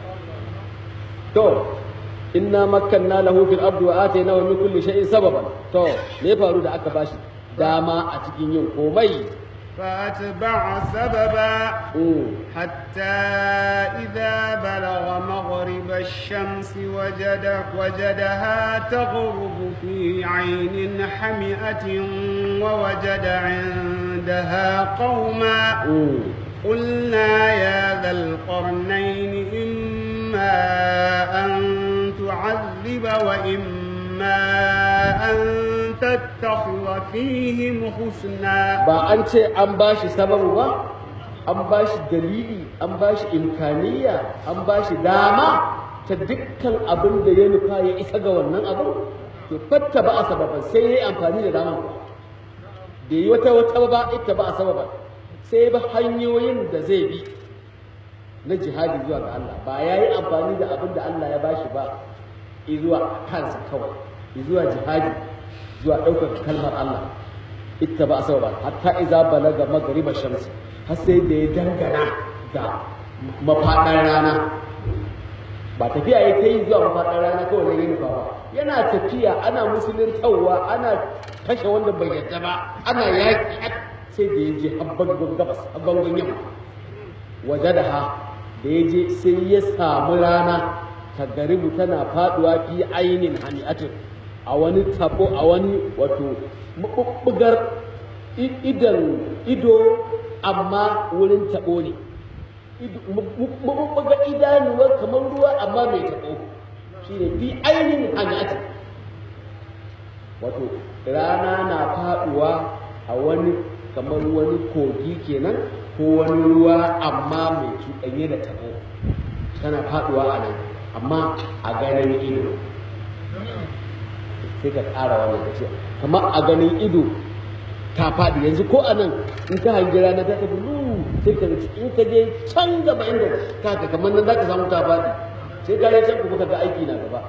to inna makkanna lahu fil ardi wa atainahu min kulli shay'in sababan to me ya faru da aka bashi dama a cikin yin komai فأتبع سببا Mm. حتى إذا بلغ مغرب الشمس وجد وجدها تغرب في عين حمئة ووجد عندها قوما Mm. قلنا يا ذا القرنين إما أن تعذب وإما أن تتخذ فيهم حسنا ba an ce an bashi sababu ba an bashi dalili an bashi imkaniya an bashi dama ta dukkan abin da ya nufa ya isa ga wannan abin to fatta ba a sababan sai ya yi amfani da daman da yi wata wata ba ita ba a sababan sai ba hanyoyin da zai bi na jihadi zuwa ga Allah ba ya yi amfani da abin da Allah ya bashi ba zuwa kansa kawai zuwa jihadi zuwa ɗaukar kalmar Allah ita ba sababa hatta iza balaga magriba shamsi har sai da ya dangana da mafaɗar rana ba tafiya ya ta yi zuwa mafaɗar rana kawai na yin ba yana tafiya ana musulun tawwa ana kashe wanda bai yadda ba ana yaƙi sai da ya je habbangon gabas habbangon yamma waje da ha da ya je sai ya samu rana ta garibu tana faduwa fi ainin hani'atin a wani tabo a wani wato mabubbugar idan ido amma wurin tabo ne mabubbugar idanuwa kamar ruwa amma mai tabo shine fi ainin hani'atin wato rana na faduwa a wani kamar wani kogi kenan ko wani ruwa amma mai cuɗanye da tabo tana faduwa a nan amma a ganin ido sai ka ƙara wannan ka ce kamar a ganin ido ta faɗi yanzu ko a nan in ka hangi rana ta tafi lu sai ka in ka je can gaba inda ka ka kamar nan za ka samu ta faɗi sai ka je can kuma ka ga aiki na gaba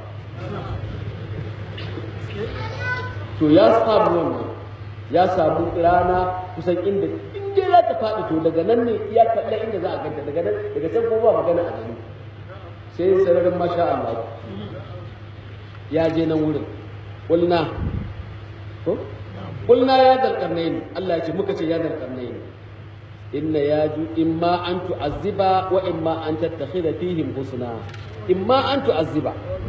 to ya samu wannan ya samu rana kusan inda inda za ta faɗi to daga nan ne ya kalla inda za a ganta daga nan daga can kuma ba magana a gani sai sararin masha Allah ya je nan wurin qulna ko qulna ya dal qarnayn Allah ya ce muka ce ya dal qarnayn inna yaju imma an tu'azziba wa imma an tattakhidha fihim husna imma an tu'azziba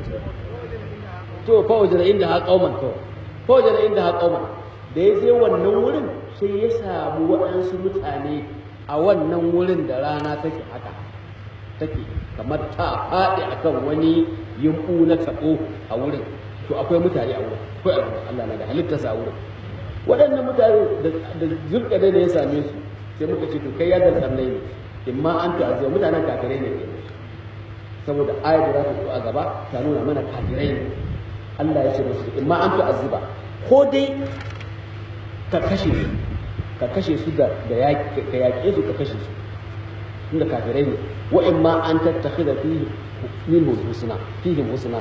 to fa wajara inda ha qauman to fa wajara inda ha qauman da ya je wannan wurin sai ya samu waɗansu mutane a wannan wurin da rana take haka take kamar ta faɗi akan wani yumɓu na taɓo a wurin to akwai mutane a wurin akwai Allah na da halittarsa a wurin waɗannan mutane da zulka da ya same su sai muka ce to kai ya dalkar ne in ma an ta'aziyya mutanen kafirai ne saboda ayar da za ta zo a gaba ta nuna mana kafirai ne Allah ya ce musu in ma an ta'azziba ko dai ka kashe su ka kashe su da da yaƙi ka yaƙe su ka kashe su inda kafirai ne wa in ma an tattakhidha fihi minhum husna fihim husna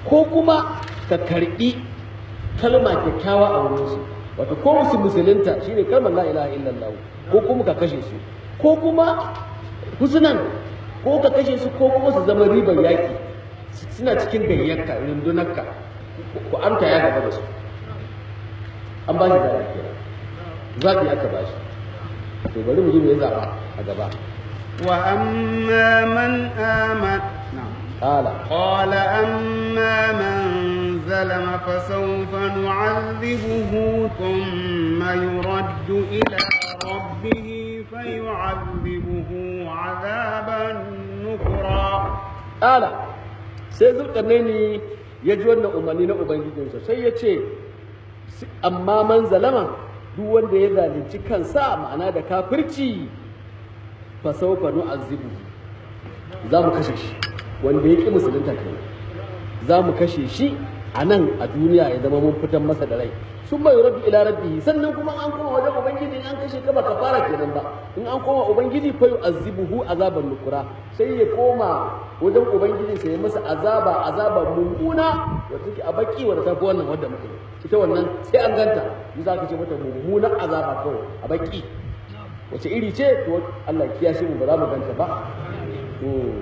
ko kuma ka karbi kalma kyakkyawa a wurin su wato ko musu musulunta shine kalmar la ilaha illallah ko kuma ka kashe su ko kuma husnan ko ka kashe su ko kuma su zama ribar yaki suna cikin gayyarka rundunarka ku amta ya gaba da su an ba shi zaɓi kenan zaɓi aka ba shi to bari mu ji me ya zaɓa a gaba وأما من آمن نعم قال قال أما من ظلم فسوف نعذبه ثم يرد إلى ربه فيعذبه عذابا نكرا قال sai zulkarnaini ya ji wannan umarni na ubangijinsa sai ya ce amma man zalama duk wanda ya zalunci kansa ma'ana da kafirci fa sawfa nu'azzibu za mu kashe shi wanda ya ƙi musulunta kenan za mu kashe shi a nan a duniya ya zama mun fitan masa da rai sun bai rabbi ila rabbi sannan kuma an koma wajen ubangiji in an kashe ka ba ka fara kenan ba in an koma ubangiji fa yu'azzibuhu azaban nukura sai ya koma wajen ubangiji sai ya masa azaba azaba mummuna wata take a baki wanda tafi wannan wanda muke ita wannan sai an ganta ni za ka ce mata mummunan azaba kawai a baki wace iri ce to Allah ya kiyashe mu ba za mu ganta ba to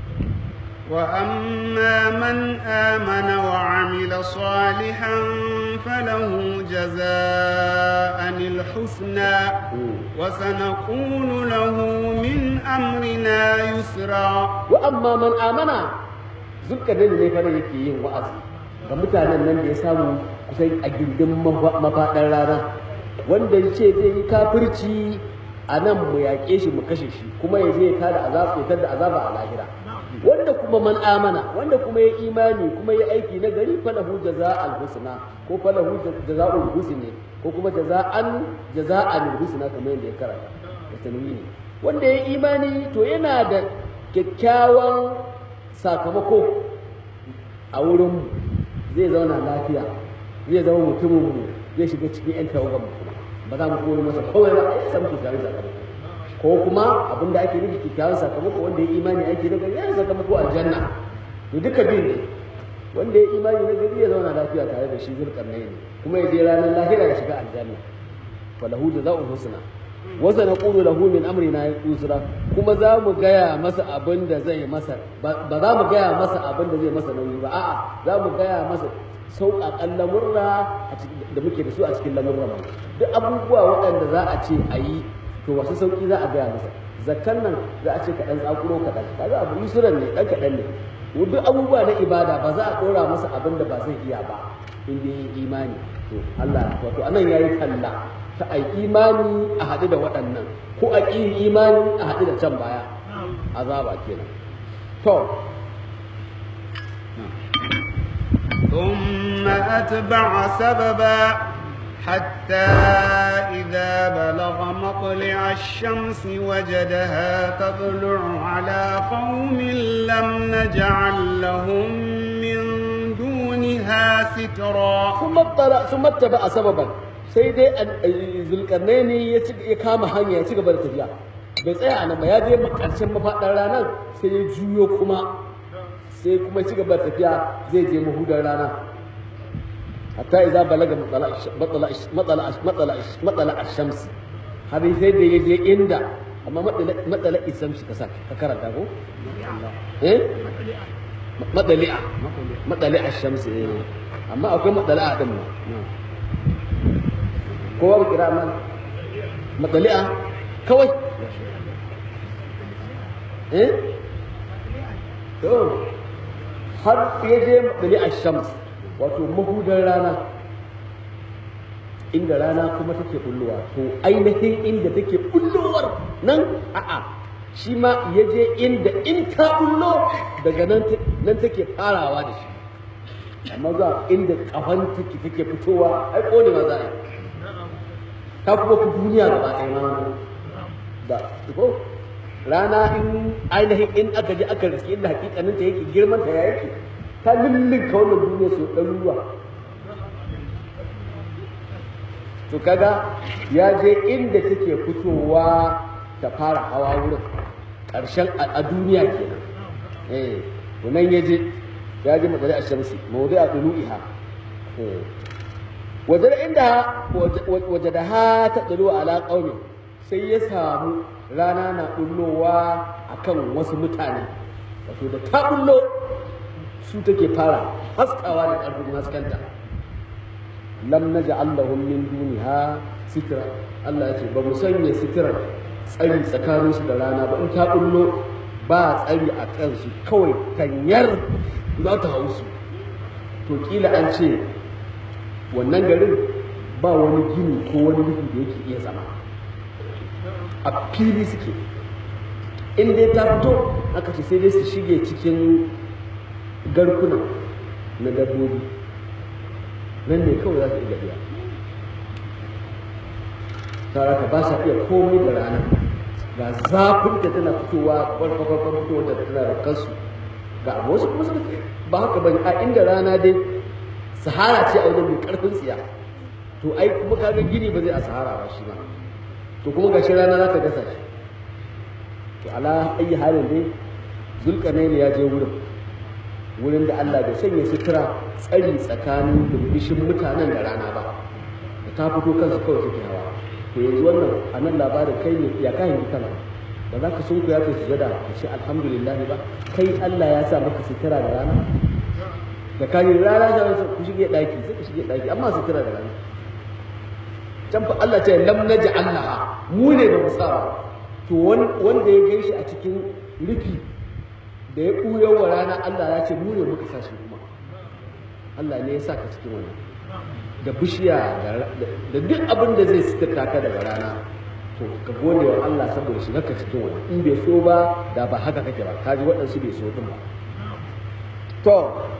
وأما من آمن وعمل صالحا فله جزاء الحسنى وسنقول له من أمرنا يسرا وأما من آمن zulkarnin ne fara yake yin wa'azi ga mutanen nan da ya samu kusan a gindin mafaɗar rana wanda ya ce zai yi kafirci a nan mu yaƙe shi mu kashe shi kuma ya je ya tada azaba ya tada azaba a lahira wanda kuma man amana wanda kuma ya imani kuma ya aiki na gari falahu jaza'al husna ko falahu jaza'ul husni ko kuma jaza'an jaza'al husna kamar yadda ya karanta da tanwini wanda ya imani to yana da kyakkyawan sakamako a wurin zai zauna lafiya zai zama mutumin mu zai shiga cikin yan tawagan mu ba za mu koyi masa kawai ba ya samu kyakkyawan sakamako ko kuma abin da ake nufi kyakkyawan sakamako wanda ya imani ake na gari ya sakamako aljanna to duka biyu ne wanda ya imani na gari ya zauna lafiya tare da shi zulkarnai ne kuma ya je ranar lahira ya shiga aljanna falahu jazaa'ul husna wa sanaqulu lahu min amrina yusra kuma za mu gaya masa abin da zai masa ba za mu gaya masa abin da zai masa nauyi ba a'a za mu gaya masa sauƙaƙan lamurra da muke da su a cikin lamurra duk abubuwa waɗanda za a ce a yi to wasu sauki za a gaya masa zakkan nan za a ce ka dan tsakuro kaɗan kaga abu yusuran ne dan kaɗan ne duk abubuwa na ibada ba za a ɗora masa abin da ba zai iya ba in dai yi imani to Allah wato anan yayi talla ta ai imani a haɗu da waɗannan ko a ƙi imani a haɗu da can baya azaba kenan to ثم أتبع سببا حتى إذا بلغ مطلع الشمس وجدها تطلع على قوم لم نجعل لهم من دونها سترا ثم اتبع ثم اتبع سببا sai dai zulkarnaini ya kama hanya ya ci gaba da tafiya bai tsaya a nan ba ya je karshen mafaɗar ranar sai ya juyo kuma sai kuma ci gaba da tafiya zai je mahudar rana hatta idza balaga matsala matsala matsala ash-shams har sai da yaje inda amma matsala matsala isam shi kasa ka karanta ko eh matsali'a matsali ash-shams eh amma akwai matsala din ma ko ba kira man matsali'a kawai eh to har yaje matsali ash-shams wato mahudar rana inda rana kuma take bullowa to ainihin inda take bullowar nan a'a shi ma ya je inda in ta bullo daga nan take farawa da shi amma za inda kafan take take fitowa ai konewa za a yi ta kuma ku duniya gaba ɗaya ma da ko rana in ainihin in aka je aka riske inda hakikanin ta yake girman ta ya yake ta lullunka wannan duniya su ɗaruruwa to kaga ya je inda take fitowa ta fara hawa wurin ƙarshen a duniya kenan eh nan ya je ya je matsali a shamsi mawdi a ɗulu'iha wajen inda waje da ha ta ɗulu ala ƙaumi sai ya samu rana na ɗullowa a kan wasu mutane wato da ta ɗullo su take fara haskawa da ƙarfin haskanta lam naj'al lahum min duniha sitra Allah ya ce ba mu sanya sitira tsari tsakanin su da rana ba in ta bullo ba tsari a kansu kawai tanyar za ta hau su to kila an ce wannan garin ba wani gini ko wani rufi da yake iya zama a fili suke in dai ta fito aka ce sai dai su shige cikin garkuna na dabbobi nan ne kawai za su iya biya tare ka ba sa iya komai da rana ga zafin da tana fitowa kwarkwakwarkwar fitowa da tana da kansu ga abu wasu kuma sun ba haka bane a inda rana dai sahara ce a wajen mai karfin tsiya to ai kuma kaga gini ba zai a sahara ba shi ba to kuma gashi rana za ta gasa shi to ala ayi halin dai zulkarnaini ya je wurin wurin da Allah bai sanya sutura tsari tsakanin birbishin mutanen da rana ba da ta fito kansu kawai take hawa to yanzu wannan a nan labarin kai ne ya kayan ji kana ba za ka sun ku ya kai sujada ka ce alhamdulillah ba kai Allah ya sa maka sutura da rana da kayi rana da ku shige daki sai ku shige daki amma sutura da rana can fa Allah ce lam naj'alha mu ne da musawa to wanda ya gaishe a cikin rufi da ya ɓuya wa rana Allah ya ce mu ne muka sa shi kuma Allah ne ya sa ka cikin wannan da bishiya da duk abin da zai sitirta ka daga rana to ka gode wa Allah saboda shiga ka cikin wannan in bai so ba da ba haka kake ba kaji waɗansu bai so din ba to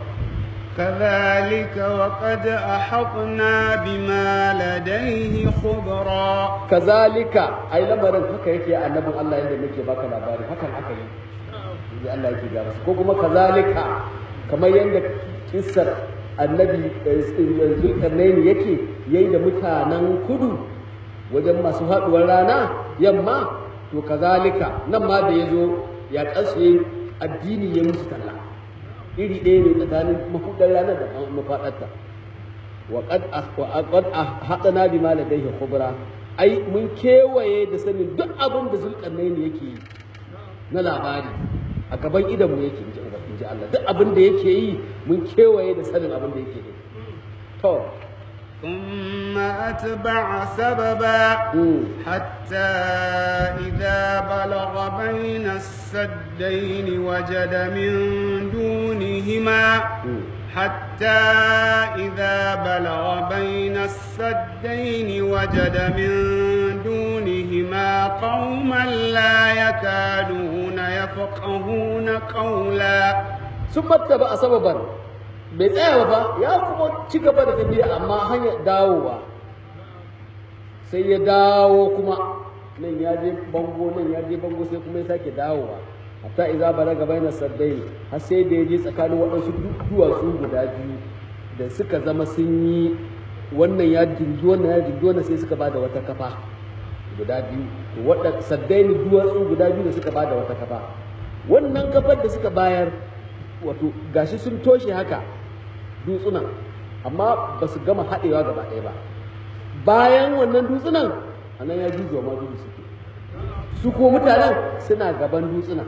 كذلك وقد أحطنا بما لديه خبرا كذلك أي لمرن haka yake annabin Allah yadda nake baka labari hakan aka yi da Allah yake ga ko kuma kazalika kamar yadda kissar annabi zulkarnaini yake yayi da mutanen kudu wajen masu haduwar rana yamma to kazalika nan ma da yazo ya kasu addini ya musu talla iri ɗaya ne tsakanin mahudar rana da mafaɗarta wa qad haɗana bi ma ladayhi khubra ai mun kewaye da sanin duk abin da zulkarnaini yake yi na labari a gaban idanmu yake in ji Allah duk abin da yake yi mun kewaye da sanin abin da yake yi to ثم أتبع سببا حتى إذا بلغ بين السدين وجد من دونهما حتى إذا بلغ بين السدين وجد من دونهما قوما لا يكادون يفقهون قولا ثم اتبع سببا bai tsaya ba ya kuma ci gaba da tafiya amma hanyar dawowa sai ya dawo kuma nan ya je bango nan ya je bango sai kuma ya sake dawowa hatta idza balaga baina saddain har sai da ya je tsakanin waɗansu duwatsu guda biyu da suka zama sun yi wannan ya jingi wannan ya jingi wannan sai suka bada wata kafa guda biyu wadda saddaini duwatsu guda biyu da suka bada wata kafa wannan kafar da suka bayar wato gashi sun toshe haka dutsunan amma ba su gama haɗewa gaba ɗaya ba bayan wannan dutsunan a nan ya jujuwa ma dudu suke su ko mutanen suna gaban dutsunan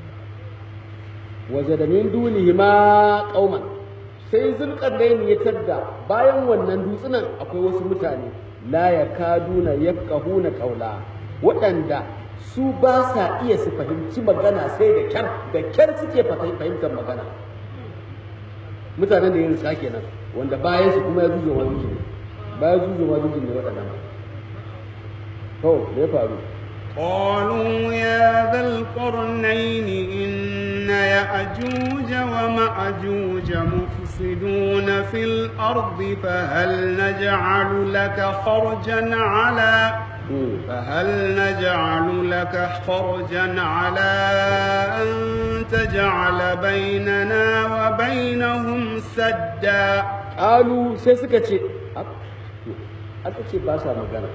waje da min dunihi ma ƙauman sai zulƙarnaini ya tadda bayan wannan dutsunan akwai wasu mutane la ya kaduna ya kahuna ƙaula waɗanda su ba sa iya su fahimci magana sai da kyar da kyar suke fahimtar magana mutanen da ya rika kenan wanda bayan su kuma ya zuzo ma zuzo ne bayan zuzo ma zuzo ne waɗannan to me ya faru قالوا يا ذا القرنين إن يأجوج ومأجوج مفسدون في الأرض فهل نجعل لك خرجا على فهل نجعل لك خرجا على أن تجعل بيننا وبينهم سدا قالوا سيسكتي aka ce ba sa magana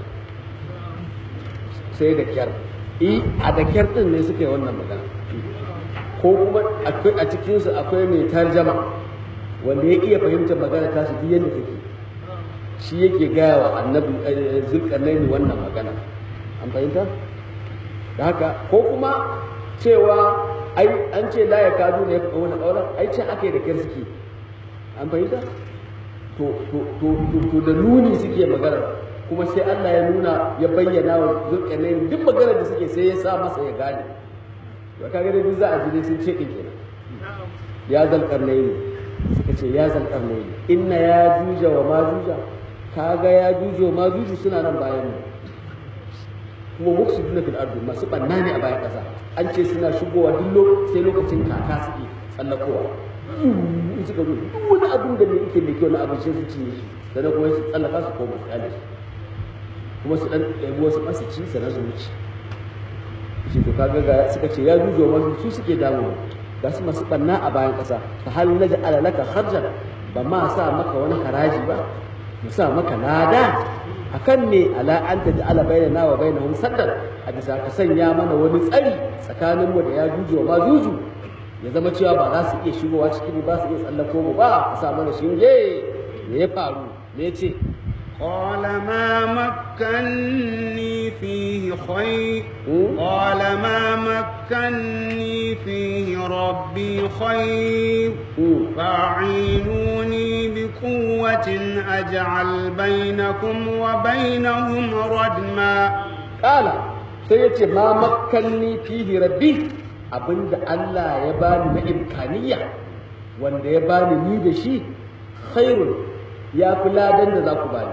sai da kyar i a da kyar din ne suka yi wannan magana ko kuma a cikinsu akwai mai tarjama wanda ya iya fahimtar magana ta su duk yadda take shi yake gaya wa annabi zulkarnaini wannan magana an fahimta da haka ko kuma cewa ai an ce la ya kadu ne ya faɗa wani ƙaunar ai ce aka yi da kyar suke an fahimta to to to to da nuni suke magana kuma sai Allah ya nuna ya bayyana wa zulkarnaini duk maganar da suke sai ya sa masa ya gane to kaga dai duk za a ji dai sun ce din kenan ya zulkarnaini suka ce ya zulkarnaini inna ya juja wa ma juja kaga ya juja wa ma juju suna nan bayan mu kuma mufsiduna fil ardi masu banna ne a bayan kasa an ce suna shigowa duk sai lokacin kaka suke tsallakowa in suka zo duk wani abin da ne yake mai kyau na abin sai su cinye shi sannan kuma su tsallaka su koma su kyale shi kuma su dan ɗebi wasu masu ci sannan su wuce shi to kaga ga suka ce ya jujo masu su suke damu ga su masu banna a bayan kasa fa hal naj'ala laka kharjan ba ma sa maka wani haraji ba mu sa maka lada akan ne ala an ta ja'ala bainana wa bainahum saddan a bisa ka sanya mana wani tsari tsakanin mu da ya juju wa juju ya zama cewa ba za su iya shigowa cikin mu ba su iya tsallako mu ba ka sa mana shinge me ya faru me ya ce قال ما مكني فيه خير قال ما مكني فيه ربي خير فاعينوني بقوة أجعل بينكم وبينهم ردما قال سيتي ما مكني فيه ربي abinda Allah ya bani na imkaniya wanda ya bani ni da shi khairun ya fi ladan da za ku bani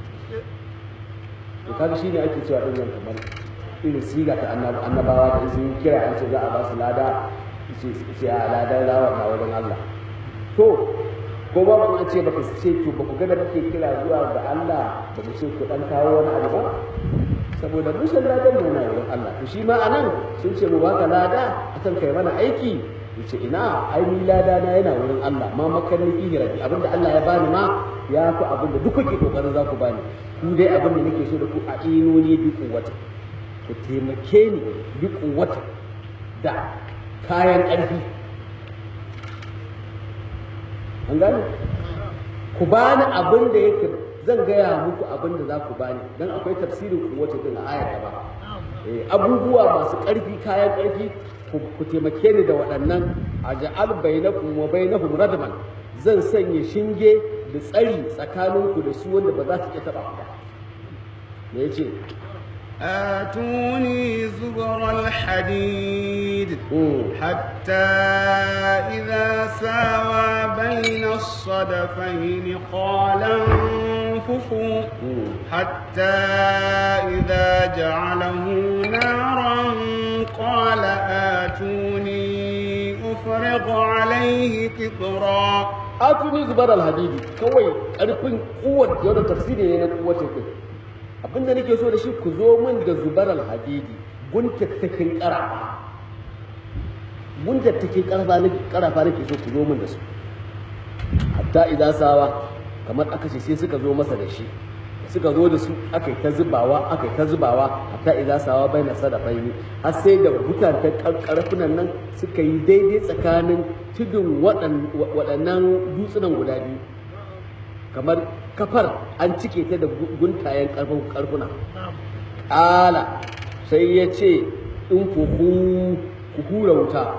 to kaga shi ne ake cewa ɗin kamar irin siga ta annabawa da sun kira an ce za a ba su lada ce a ladan rawa na wajen Allah to ko ba mun ce baka ce to ba ku ga da kake kira zuwa ga Allah ba ku ce ku dan kawo wani abu ba saboda mun san ladan mu na wurin Allah to shi ma anan sun ce mu baka lada akan kai mana aiki yace ina ai ni lada na yana wurin Allah ma makarni fi rabbi abinda Allah ya bani ma ya fi abinda duk kuke kokarin za ku bani ku dai abinda nake so da ku a inoni bi kuwata ku taimake ni bi kuwata da kayan ƙarfi an gane ku bani abin da yake zan gaya muku abin da za ku bani dan akwai tafsirin kuwata din a ayar ba abubuwa masu ƙarfi kayan ƙarfi ku taimake ni da waɗannan a ja'al bainakum wa bainahum radman zan sanya shinge da tsari tsakaninku da su wanda ba za su iya taɓa ba me yace آتوني زبر الحديد حتى إذا ساوى بين الصدفين قال انفخوا حتى إذا جعله نارا قال آتوني أفرغ عليه قطرا آتوني زبر الحديد كوي ƙarfin قوة يوم تفسيري ne na قوة abinda nake so da shi ku zo min da zubar alhadidi guntattakin karafa guntattakin karafa nake karafa nake so ku zo min da su hatta idan sawa kamar aka ce sai suka zo masa da shi suka zo da su aka yi ta zubawa aka yi ta zubawa hatta idan sawa bai na sadafaini har sai da butantan karfunan nan suka yi daidai tsakanin tudun waɗannan dutsunan guda biyu kamar kafar an cike ta da guntayen karfuna ƙala sai ya ce in ku hura wuta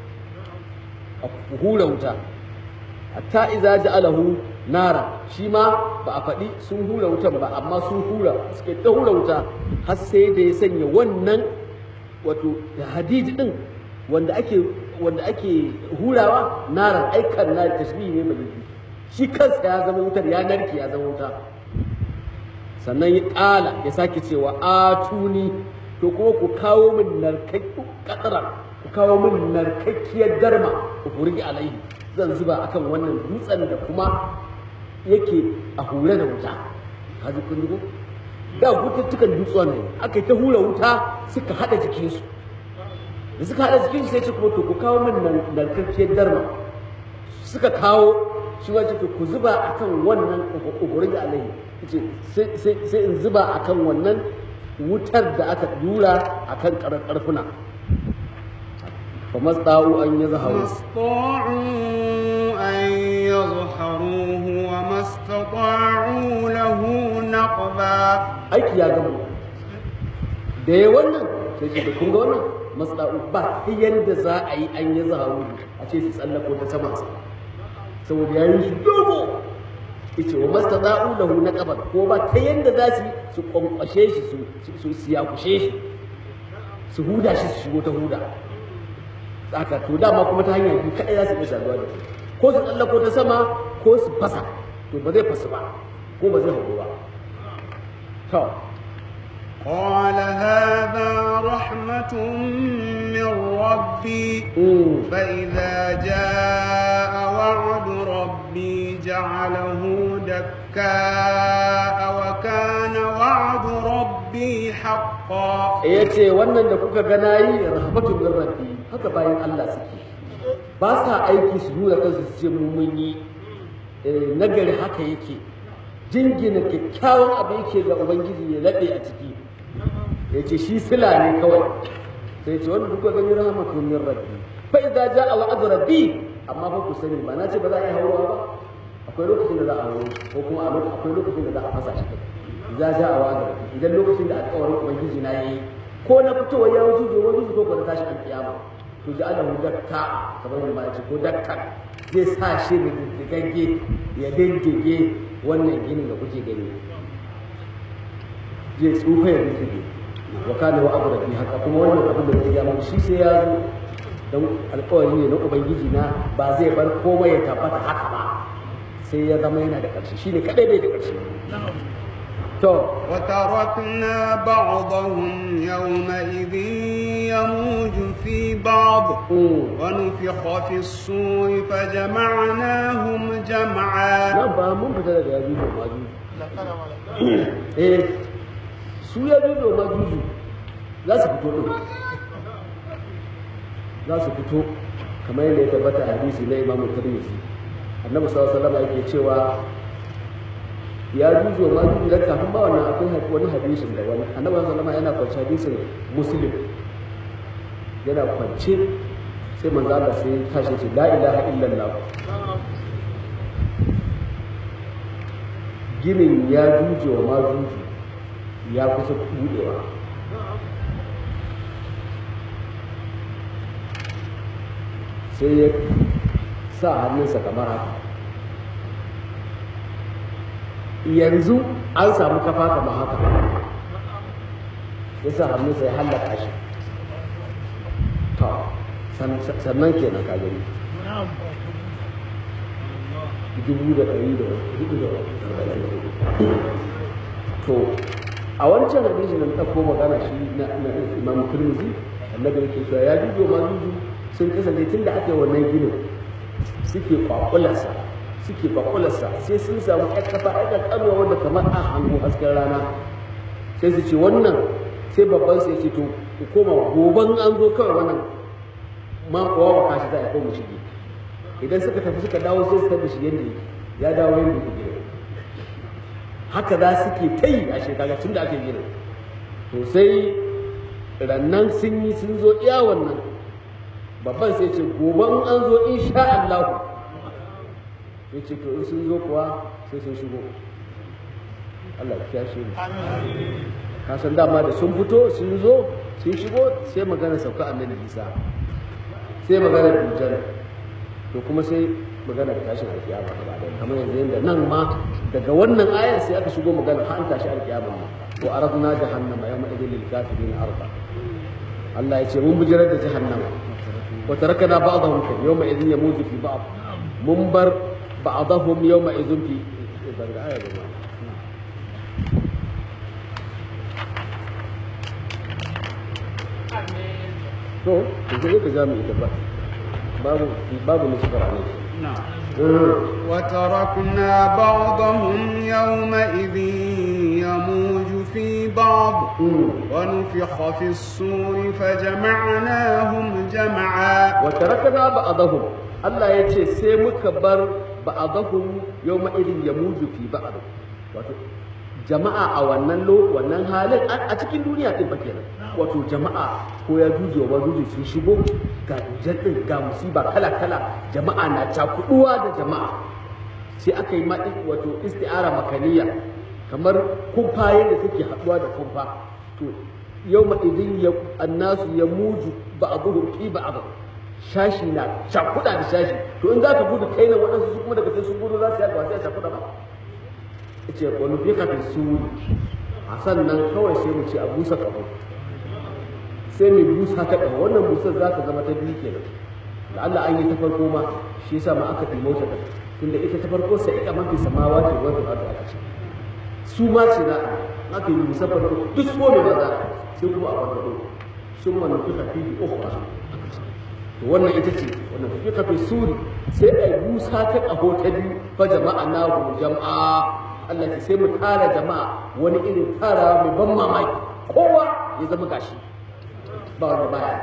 ku hura wuta hatta iza ja'alahu nara shi ma ba a faɗi sun hura wutan ba amma sun hura suke ta hura wuta har sai da ya sanya wannan wato hadidi din wanda ake wanda ake hurawa naran aikan na tashbihi ne mai shi kansa ya zama wutar ya narke ya zama wuta sannan ya ƙala ya sake cewa atuni to kuma ku kawo min narkakku katsara ku kawo min narkakkiyar darma ku furgi alaihi zan zuba akan wannan dutsen da kuma yake a hure da wuta kaji kun ji ko da gututtukan dutsen ne aka ta hura wuta suka hada jikinsu da suka hada jikinsu sai ce kuma to ku kawo min narkakkiyar darma suka kawo shi ma ce ku zuba akan wannan ugurin da alaihi ce sai in zuba akan wannan wutar da aka dura akan karfuna fa masta'u an yazharu استطاعوا أن يظهروه وما استطاعوا له نقبا aiki ya gama da ya wannan sai ce da kun ga wannan matsa'u ba ta yadda za a yi an yi zaharu a ce su tsallako ta sama saboda ya yi shi dogo yace wa mastata'u lahu naqaban ko ba ta yadda za su su kwankwashe shi su su siyakushe shi su huda shi su shigo ta huda haka to dama kuma ta hanyar biyu kadai za su iya saduwa da shi ko su tsallako ta sama ko su fasa to ba zai fasu ba ko ba zai hagu ba to قال هذا رحمة من ربي mm. فإذا جاء وعد ربي جعله دكاء وكان وعد ربي حقا ya ce wannan da kuka gana yi rahmatu min rabbi haka bayan Allah suke ba sa aiki su nuna kansu su ce mu mun yi Eh, nagari haka yake jingina kyakkyawan abu yake ga ubangiji ya laɗe a ciki ya ce shi sila ne kawai sai ce wanda kuka gani rahmatu min rabbi fa idza jaa wa'd rabbi amma fa ku sani ba na ce ba za a yi haurowa ba akwai lokacin da za a hauro ko kuma a lokacin akwai lokacin da za a fasa shi kai za ja a wa'ad rabbi idan lokacin da alƙawarin ubangiji na yayi ko na fitowa ya wuce ko wani ko ko na tashi alƙiyama to ji Allah mu dakka kamar yadda ma ce ko dakka zai sa shi da diddigagge ya diddige wannan ginin da kuke gani zai tsufa ya diddige wa kana wa abu rabbi haka kuma wannan abin da zai ya mu shi sai ya zo don alƙawari ne na ubangiji na ba zai bar komai ya tabbata haka ba sai ya zama yana da ƙarshe shine kadai bai da ƙarshe to وتركنا بعضهم يومئذ يموج في بعض mm, ونفخ في الصور فجمعناهم جمعا nan ba mun fita daga yajuju da majuju eh su yajuju da majuju za su fito din za su fito kamar yadda ya tabbata a hadisi na imamu tirmidhi annabi sallallahu alaihi wasallam yake cewa ya juju ma juju da kafin ba wannan akwai had- wani hadisin da wani annabi sallallahu alaihi wasallam yana kwance hadisin muslim yana kwance sai manzo Allah sai ya tashi ce la ilaha illallah ginin ya juje wa ma juju ya kusa budewa sai ya sa hannunsa kamar haka yanzu an samu kafa kamar haka ya sa hannunsa ya hallaka shi to san- sannan kenan ka gani dubu da ɗari da hudu da arba'in da hudu to a wancan hadisi da muka ko magana shi na na imam turmizi annabi yake cewa ya dubo ma dubu sun kasance tun da aka yi wannan ginin suke kwakularsa suke kwakularsa sai sun samu ƴan kafa ƴan ƙanƙanuwa wanda kamar a hango hasken rana sai su ce wannan sai babban sai ce to ku koma goban an zo kawai wannan ma kowa ba kashi za a koma shige idan suka tafi suka dawo sai su tafi shi yadda yake ya dawo yadda yake gina haka za su ke ta yi a shekara tun da aka gina to sai rannan sun yi sun zo iya wannan babban sai ce gobe in an zo insha Allah ya ce to in sun zo kuwa sai sun shigo Allah ya kiyashe mu ka san dama da sun fito sun zo sun shigo sai magana sauka annabi Isa sai magana dujjal to kuma sai magana tashin alkiyama gaba da kamar yanzu yanda nan ma daga wannan ayar sai aka shigo magana har an tashi alkiyama ma wa aradna jahannama yawma idil lil kafirin arda Allah ya ce mun bijirar da jahannama wa tarakana ba'dahum fi yawma idin yamuju fi ba'd mun bar ba'dahum yawma idin fi daga ayar da ma to to sai ka jami ita ba babu babu nusfar ne نعم وتركنا بعضهم يومئذ يموج في بعض ونفخ في الصور فجمعناهم جمعا wa tarakana ba'dahum Allah ya ce sai muka bar ba'dahum yawma idin yamuju fi ba'd wato jama'a a wannan lo wannan halin a a cikin duniya din fa kenan wato jama'a ko ya juje wa juje sun shigo ga jaddin ga musiba kala kala jama'a na cakuduwa da jama'a sai aka yi ma wato isti'ara makaniya kamar kumfaye da suke haɗuwa da kumfa to yau ma idin ya annasu ya muju ba a zuhur fi ba a shashi na shakuɗa da shashi to in za ka gudu kai na waɗansu su kuma daga sai sun gudu za su yaɗa sai a shakuɗa ba ce wani fi kafin su a sannan kawai sai mu ce a busa ƙaho sai mai busa ta ƙaho wannan busar za ta zama ta biyu kenan da Allah an yi ta farko ma shi yasa ma aka ɗimo ta tunda ita ta farko sai ika mafi samawa ce wata aka aka ce su ma ce na aka yi busar farko duk so ne ba za sai kuma a farko sun ma nufi tafi bi ukhra to wannan ita ce wannan fi kafi suri sai a busa ta ƙaho ta biyu fa jama'a na jama'a Allah ta sai mu tara jama'a wani irin tara mai ban mamaki kowa ya zama gashi ba wanda baya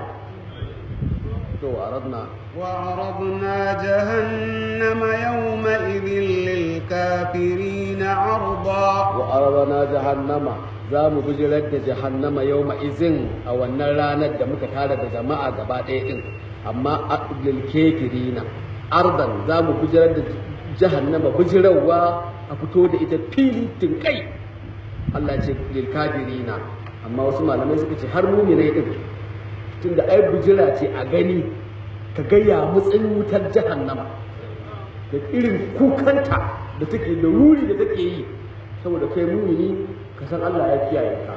to aradna وعرضنا جهنم يومئذ للكافرين عرضا wa aradna jahannama za mu bijirar da jahannama yau izin a wannan ranar da muka tara da jama'a gaba ɗaya ɗin amma lil kafirina ardan za mu bijirar da jahannama bijirarwa a fito da ita fili tinkai Allah ce lil kafirina amma wasu malamai suka ce har mu'minai din tunda ai bijira ce a gani ka ga ya mutsin wutar jahannama da irin kukanta da take da ruri da take yi saboda kai mumini ka san Allah ya kiyaye ka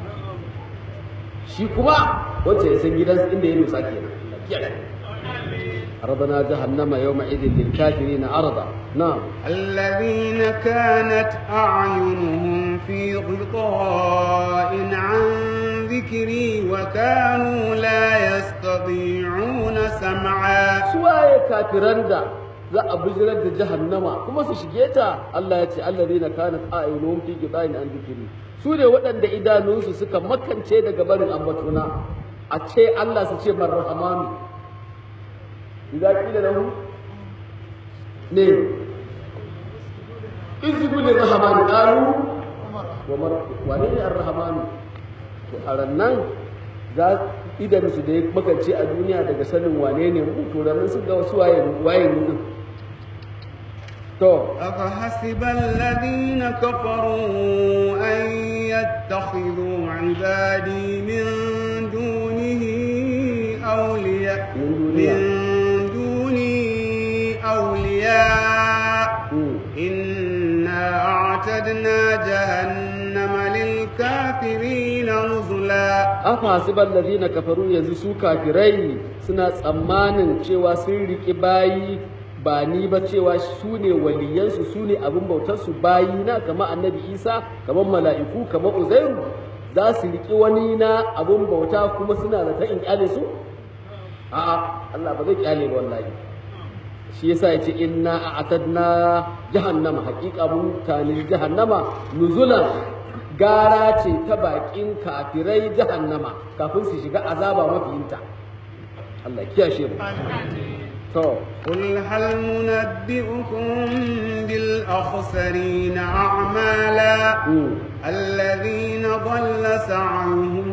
shi kuma wacce ya san gidansa inda ya dosa kenan Allah kiyaye عرضنا جهنم يومئذ للكافرين عرضا نعم الذين كانت أعينهم في غطاء عن ذكري وكانوا لا يستطيعون سمعا suwaye kafiran da za a bijirar da jahannama kuma su shige ta Allah ya ce allazina kanat a'yunuhum fi ghita'in an dhikri su ne waɗanda idanunsu suka makance daga barin ambatuna a ce Allah su ce marhamanu idan kila lahu ne izgu lirrahmani qalu wa mar wane ne arrahmanu to a rannan za idan su da ya makance a duniya daga sanin wane ne mu to rannan sun ga wasu waye waye mu din to أفحسب الذين كفروا أن يتخذوا عبادي من دونه أولياء من من دونها. دوني أولياء mm. إنا أعتدنا جهنم للكافرين نزلا afa hasiban ladina kafaru yanzu su kafirai suna tsammanin cewa sun riki bayi ba ni ba cewa su ne waliyansu su ne abin bautarsu bayi na kama annabi isa kamar mala'iku kamar uzairu za su riki wani na abin bauta kuma suna da ta in kyale su a'a Allah ba zai kyale ba wallahi shi yasa yace inna a'tadna jahannama haqiqa mun tani jahannama nuzulan gara ce ta bakin kafirai jahannama kafin su shiga azaba mafiyinta Allah ya kiyashe mu to قل هل ننبئكم بالأخسرين أعمالا mm, الذين ضل سعيهم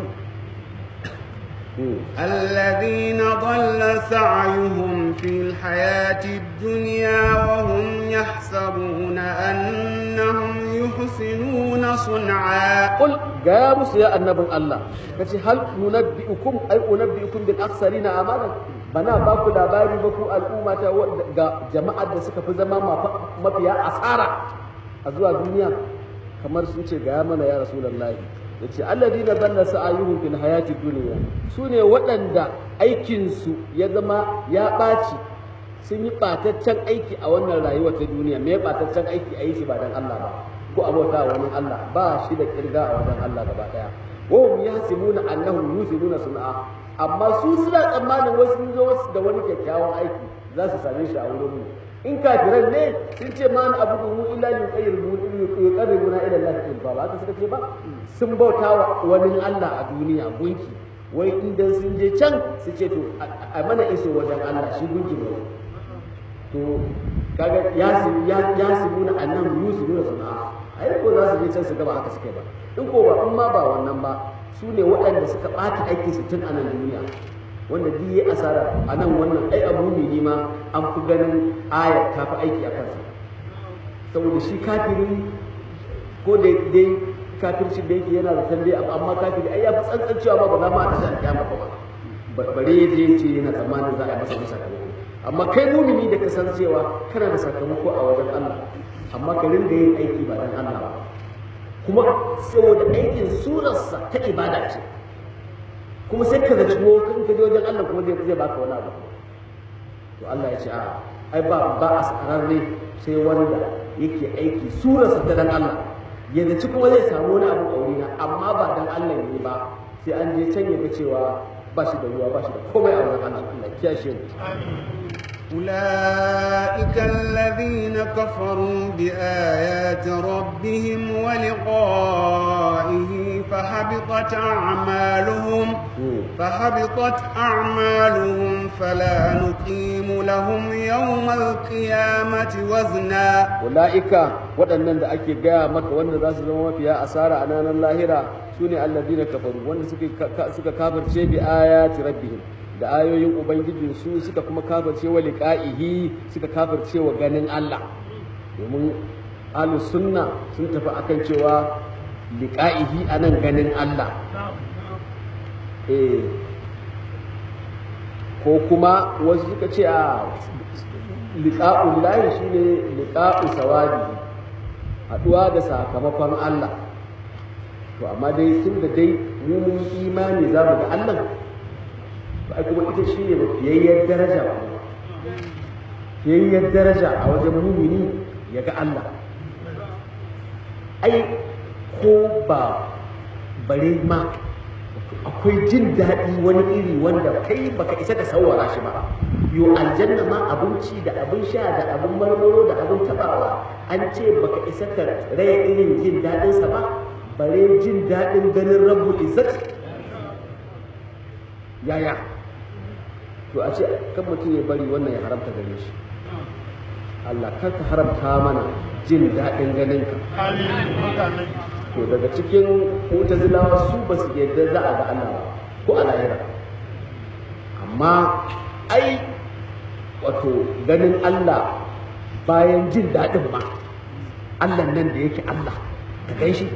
mm. الذين ضل سعيهم في الحياة الدنيا وهم يحسبون أنهم يحسنون صنعا Qul ga musu ya annabin Allah kace hal nunabbiukum ay unabbiukum bil akhsarina amalan bana ba ku labari ba ku al'umma ta wadda- ga jama'ar da suka fi zama mafa- mafiya asara a zuwa duniya kamar sun ce ga mana ya rasulullahi yace alladina dalla sa'ayuhum fil hayati dunya sune waɗanda aikin su ya zama ya ɓaci sun yi ɓataccen aiki a wannan rayuwa ta duniya me ɓataccen aiki a yi shi ba dan Allah ba ko abota wa wani Allah ba shi da kirga a wajen Allah gaba daya wa hum yahsimuna annahum yusinuna sun'a amma su suna tsammanin wasu sun zo wasu da wani kyakkyawan aiki za su same shi a wurin mu in kafiran ne sun ce ma na abu mu illa li yuqarribuna ila Allah zulfa ba haka suka ce ba sun bauta wa wani Allah a duniya gunki wai idan sun je can su ce to a mana iso wajen Allah shi gunki ne to kaga ya su ya ya su nuna annan yusu nuna sana'a ai ko za su je can su gaba haka suke ba in ko ba in ma ba wannan ba su ne waɗanda suka ɓata aiki su tun a nan duniya wanda duk yi asara a nan wannan ai abu ne ma an fi ganin ayar ta fi aiki a kansa saboda shi kafiri ko da dai kafirci da yake yana da tambaye amma kafiri ai ya fi tsantsan cewa ba ba za ma a tashi alƙiyama ba bare ya je ce yana tsammanin za a yi masa wani sakamako amma kai mumini da ka san cewa kana da sakamako a wajen Allah amma ka ringa yin aiki ba dan Allah ba kuma saboda aikin surarsa ta ibada ce kuma sai ka zaci kan ka je wajen Allah kuma zai zai baka wani abu to Allah ya ce a ai ba ba a sararre sai wanda yake aiki surarsa ta dan Allah ya zaci kuma zai samu wani abu a wurina amma ba dan Allah ne ba sai an je can ya ga cewa ba shi da ruwa ba shi da komai a wajen Allah Allah ya kiyashe mu أولئك الذين كفروا بآيات ربهم ولقائه فحبطت أعمالهم فحبطت أعمالهم فلا نقيم لهم يوم القيامة وزنا أولئك waɗannan da ake gaya maka wanda za su zama mafiya asara a ranar lahira su ne alladina kafaru wanda suka kafirce bi ayati rabbihim da ayoyin ubangijinsu suka kuma kafirce wa liqa'ihi suka kafirce wa ganin Allah domin ahlus sunna sun tafi akan cewa liqa'ihi anan ganin Allah eh ko kuma wasu suka ce a liqa'ul lahi shine liqa'u sawabi haduwa da sakamakon Allah to amma dai tun da dai mu mun imani za mu ga Allah ba kuma ita shi ne fiyayyar daraja ba fiyayyar daraja a wajen mumini ya ga Allah ai ko ba bare ma akwai jin daɗi wani iri wanda kai baka isa ka sawara shi ba yo aljanna ma abinci da abin sha da abin marmaro da abin tabawa an ce baka isa ka raya irin jin daɗinsa ba bare jin daɗin ganin rabu izzat yaya to a ce kan mutum ya bari wannan ya haramta gare shi Allah kar ka haramta mana jin daɗin ganin ka to daga cikin mutazilawa su ba su yadda za a ga Allah ba ko a lahira amma ai wato ganin Allah bayan jin daɗin ma Allah nan da yake Allah ka gan shi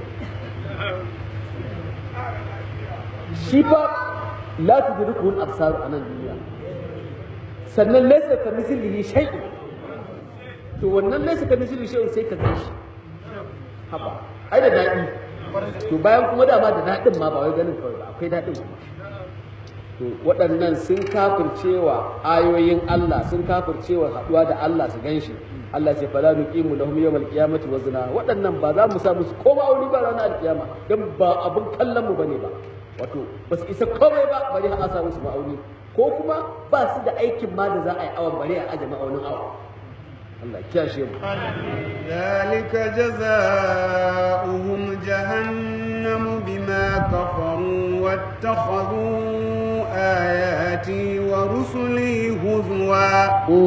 shi fa la tudrikuhu al-absar a nan duniya sannan laysa ka mislihi shay'un to wannan laysa ka mislihi shay'un sai ka gan shi haba ai da daɗi to bayan kuma dama da daɗin ma ba wai ganin kawai ba akwai daɗin kuma to waɗannan sun kafircewa ayoyin Allah sun kafircewa haɗuwa da Allah su ganshi Allah ce fala nuqimu lahum yawmal qiyamati wazna waɗannan ba za mu sa musu koma aure ba ranar alkiyama dan ba abun kallon mu bane ba wato ba su isa komai ba bari a sa musu ma'auni ko kuma ba su da aikin ma da za a yi awon bari a aje ma'aunin awon Allah kiyashe mu ذلك جزاؤهم جهنم بما كفروا واتخذوا آياتي ورسلي هزوا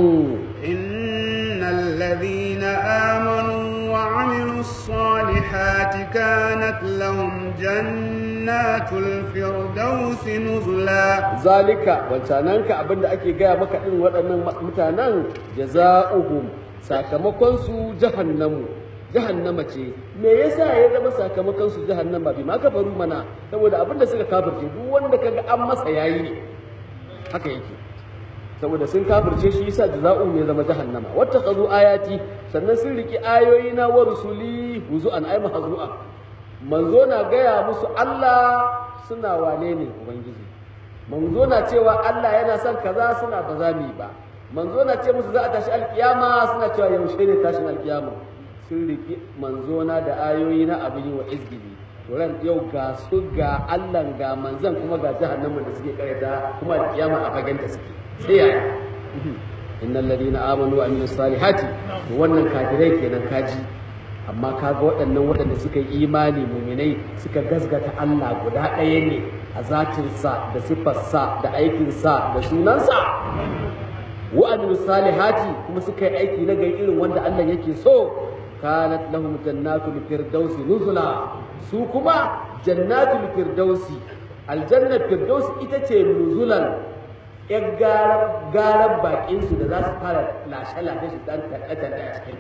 إن الذين آمنوا وعملوا الصالحات كانت لهم جنات الفردوس نزلا ذلك wancananka abinda ake gaya maka din waɗannan mutanen jaza'uhum sakamakon su jahannamu jahannama ce me yasa ya zama sakamakon su jahannama bi ma kafaru mana saboda abinda suka kafirce duk wanda kaga an masa yayi ne haka yake saboda sun kafirce shi yasa jaza'u ne zama jahannama wattaqazu ayati sannan sun riki ayoyi na wa rusuli huzu'an ay mahzu'a manzo na gaya musu Allah suna wane ne ubangiji manzo na cewa Allah yana son kaza suna ba za mu yi ba manzo na ce musu za a tashi alkiyama suna cewa yaushe ne tashin alkiyama sun riki manzo na da ayoyi na abin yi wa izgili ran yau ga su ga Allah ga manzan kuma ga jahannama da suke karanta kuma alkiyama a fagen da suke sai yaya innal ladina amanu wa amilus salihati to wannan kafirai kenan kaji amma kaga waɗannan waɗanda suka yi imani muminai suka gazgata Allah guda ɗaya ne a zatinsa da siffarsa da aikinsa da sunansa wa amilus salihati kuma suka yi aiki na gari irin wanda Allah yake so kanat lahum jannatul firdausi nuzula su kuma jannatul firdausi aljannar firdausi ita ce nuzulan yan garar bakin su da za su fara lashe-lashe su dan taɗe a cikin ta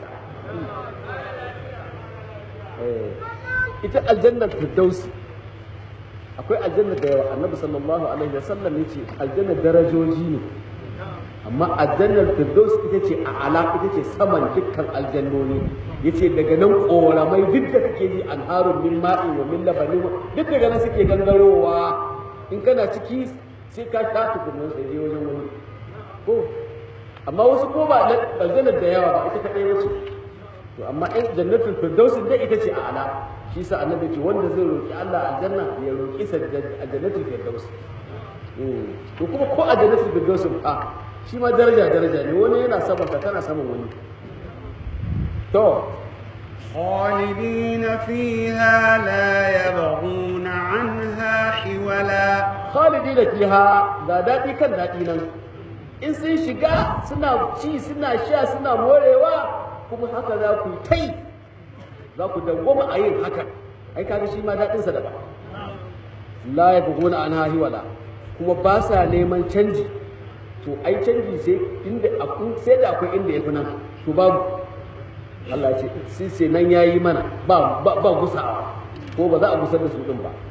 ita aljannar firdausi akwai aljanna da yawa annabi sallallahu alaihi wasallam ya ce aljannar darajoji ne amma aljannar firdaus ita ce a ala ita ce saman dukkan aljannoni ya ce daga nan koramai duk da kake ji an harun min ma'i wa min labanin duk daga nan suke gangarowa in kana ciki sai ka sha tukunan sai wajen wani ko amma wasu ko ba aljannar da yawa ba ita kaɗai wace to amma in jannatul firdausin dai ita ce a ala shi sa annabi ce wanda zai roki Allah aljanna ya roki sa jannatul firdaus to kuma ko a jannatul firdaus fa shi ma daraja daraja ne wani yana saman ka kana saman wani to خالدين فيها لا يبغون عنها حولا khalidina fiha ga daɗi kan daɗi nan in sun shiga suna ci suna sha suna morewa kuma haka za ku tai za ku dawwama a yin haka ai kaga shi ma daɗin sa daban la yabghuna anha hiwala kuma ba sa neman canji to ai canji sai inda sai da akwai inda yafi nan to babu Allah ce sai sai nan yayi mana ba ba, ba gusawa ko ba za a gusar da su din ba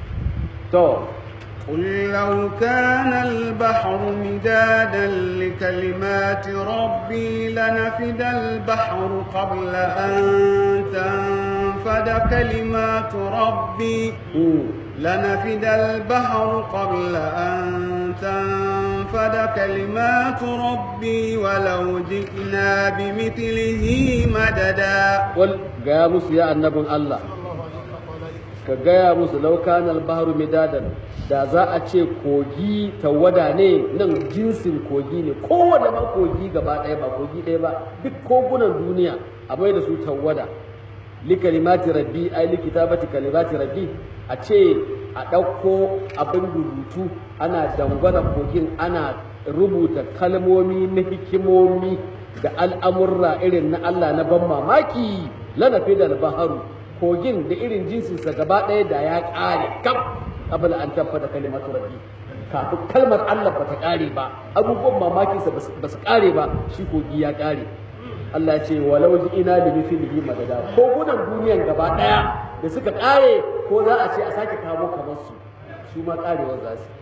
to قل لو كان البحر مدادا لكلمات ربي لنفد البحر قبل أن تنفد كلمات ربي لنفد البحر قبل أن تنفد كلمات ربي ولو جئنا بمثله مددا wal gaya musu ya annabin Allah ka gaya musu laukan albaharu midadan da za a ce kogi tawada ne nan jinsin kogi ne kowane ma kogi gaba ɗaya ba kogi ɗaya ba duk kogunan duniya a mai da su tawada li kalimati rabbi ai li kitabati kalimati rabbi a ce a ɗauko abin rubutu ana dangwana kogin ana rubuta kalmomi na hikimomi da al'amurra irin na Allah na ban mamaki lanafi da baharu kogin da irin jinsinsa gaba ɗaya da ya ƙare kaf abin an tabbata kalimatu rabbi kafin kalmar Allah ba ta ƙare ba abubuwan mamakinsa ba su ƙare ba shi kogi ya ƙare Allah ya ce walau ji ina da mithlihi madada kogunan duniyan gaba ɗaya da suka ƙare ko za a ce a sake kawo kamar su su ma ƙarewar za su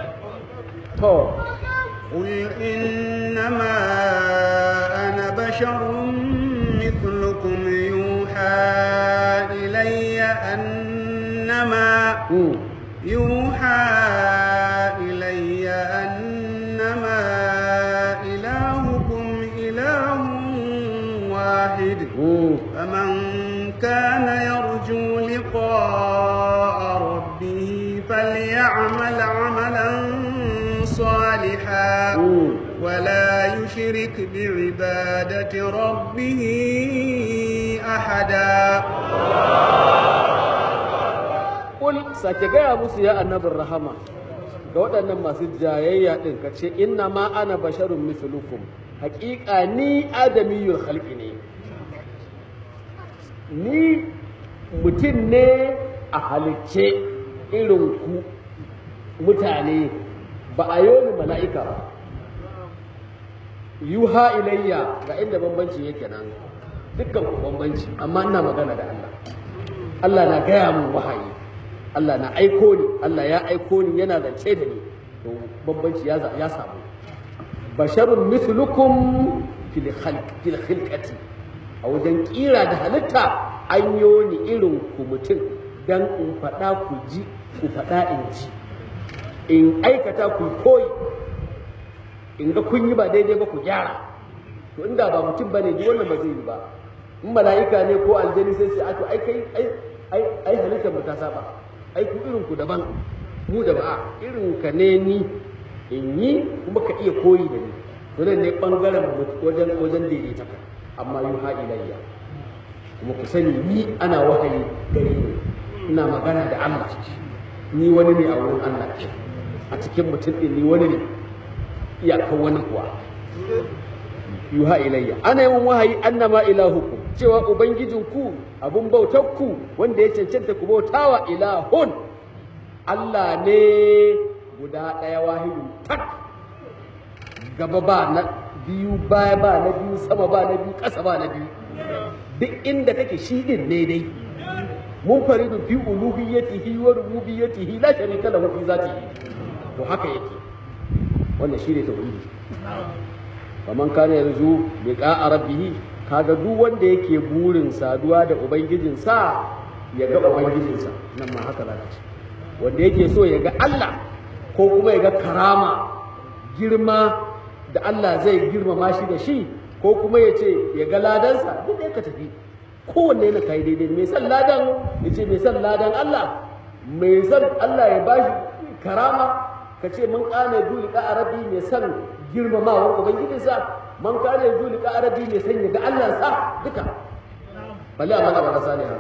to قل إنما أنا بشر مثلكم يوحى إلي أنما mm. يوحى إلي أنما إلهكم إله واحد Mm. فمن كان يرجو لقاء ربه فليعمل عملا صالحا Mm. ولا يشرك بعبادة ربه أحدا Kul sake gaya musu ya annabin rahama ga waɗannan masu jayayya ɗin ka ce inna ma ana basharun mislukum haƙiƙa ni adamiyul khalqi ne ni mutum ne a halicce irin ku mutane ba a yoni mala'ika ba yuha ilayya ga inda bambanci yake nan dukkan ku bambanci amma ina magana da Allah Allah na gaya mun wahayi Allah na aiko ni Allah ya aiko ni yana zance da ni to bambanci ya za- ya samu basharun mithlukum fil khalq fil khilqati a wajen kira da halitta an yo ni irin ku mutum dan in faɗa ku ji ku faɗa in ji in aikata ku koyi in ga kun yi ba daidai ba ku gyara to inda ba mutum bane ji wannan ba zai yi ba in mala'ika ne ko aljani sai sai to ai kai ai ai ai halittar mu ta saba ai ku irin ku daban mu da ba irin ka ne ni in yi kuma ka iya koyi da ni to nan ne bangaren mu wajen wajen daidaita ka amma yuha ilayya kuma ku sani ni ana wahayi gare ni ina magana da Allah ni wani ne a wurin Allah a cikin mutum din ni wani ne iyakar wani kuwa yuha ilayya ana yin wahayi annama ilahukum cewa ubangijinku abun bautarku wanda ya cancanta ku bautawa ilahun Allah ne guda ɗaya wahidun tak gaba ba na biyu baya ba na biyu sama ba na biyu ƙasa ba na biyu duk inda kake shi din ne dai munfaridun fi uluhiyyatihi wa rububiyyatihi la sharika lahu fi zatihi to haka yake wannan shine tauhidi faman kana yarju liqa'a rabbih kaga duk wanda yake burin saduwa da ubangijinsa ya ga ubangijinsa nan ma haka zaka ce wanda yake so ya ga Allah ko kuma ya ga karama girma da Allah zai girmama shi da shi ko kuma ya ce ya ga ladansa duk da ka tafi kowanne yana kai daidai mai san ladan ya ce mai san ladan Allah mai san Allah ya bashi karama ka ce mun kane duli ka arabi mai san girmamawar ubangijinsa man kane duli ka arabi mai san ya ga Allah sa duka balle a mana ba sani ha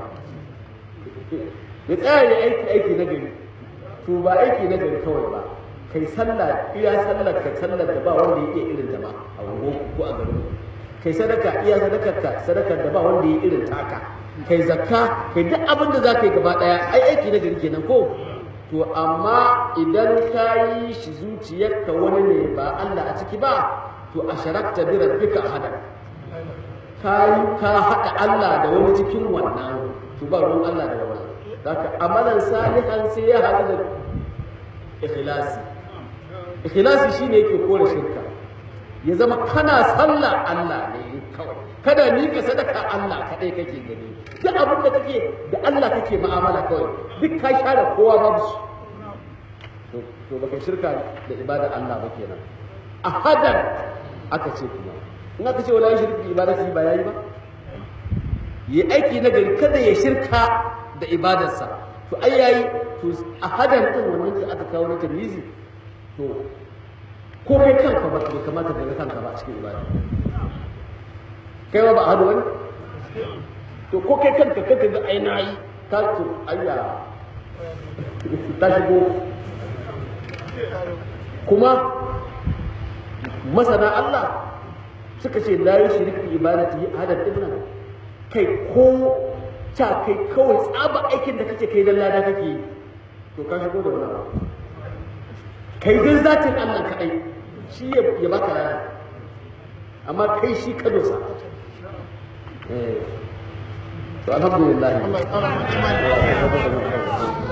ya tsaya ya aiki aiki na gari to ba aiki na gari kawai ba kai sallah iya sallar ka sallar da ba wanda yake irin ta ba a wango ko a garin kai sadaka iya sadakar ka sadakar da ba wanda yake irin taka kai zakka kai duk abin da zaka yi gaba daya ai aiki na gari kenan ko to amma idan ka yi shi zuciyarka wani ne ba Allah a ciki ba to asharakta bi rabbika ahada ka yi ka haɗa Allah da wani cikin wannan to ba ruwan Allah da wannan zaka amalan salihan sai ya haɗu da ikhlasi ikhlasi shine yake kore shirka ya zama kana sallah Allah ne kawai kada ni ka sadaka Allah kadai kake gani duk abin da kake da Allah kake mu'amala kawai duk ka share kowa babu su to to baka shirka da ibada Allah ba kenan a hadan aka ce kuma in aka ce wala shirki ibadati ba yayi ba yi aiki na gari kada ya shirka da ibadarsa to ai yayi to a hadan din wannan da aka kawo na tamizi to ko kai kanka ba bai kamata ka ga kanka ba a cikin ibada kai ba ba hadu wani to ko kai kanka kanka ga ai na yi ta to ayya ta shigo kuma masana Allah suka ce la yushrik bi ibadati hadan ibnan kai ko ta kai kawai tsaba aikin da kake kai dan lada kake yi to ka shigo da wani kai dai zatin Allah kaɗai shi ya baka rana amma kai shi ka dosa to alhamdulillah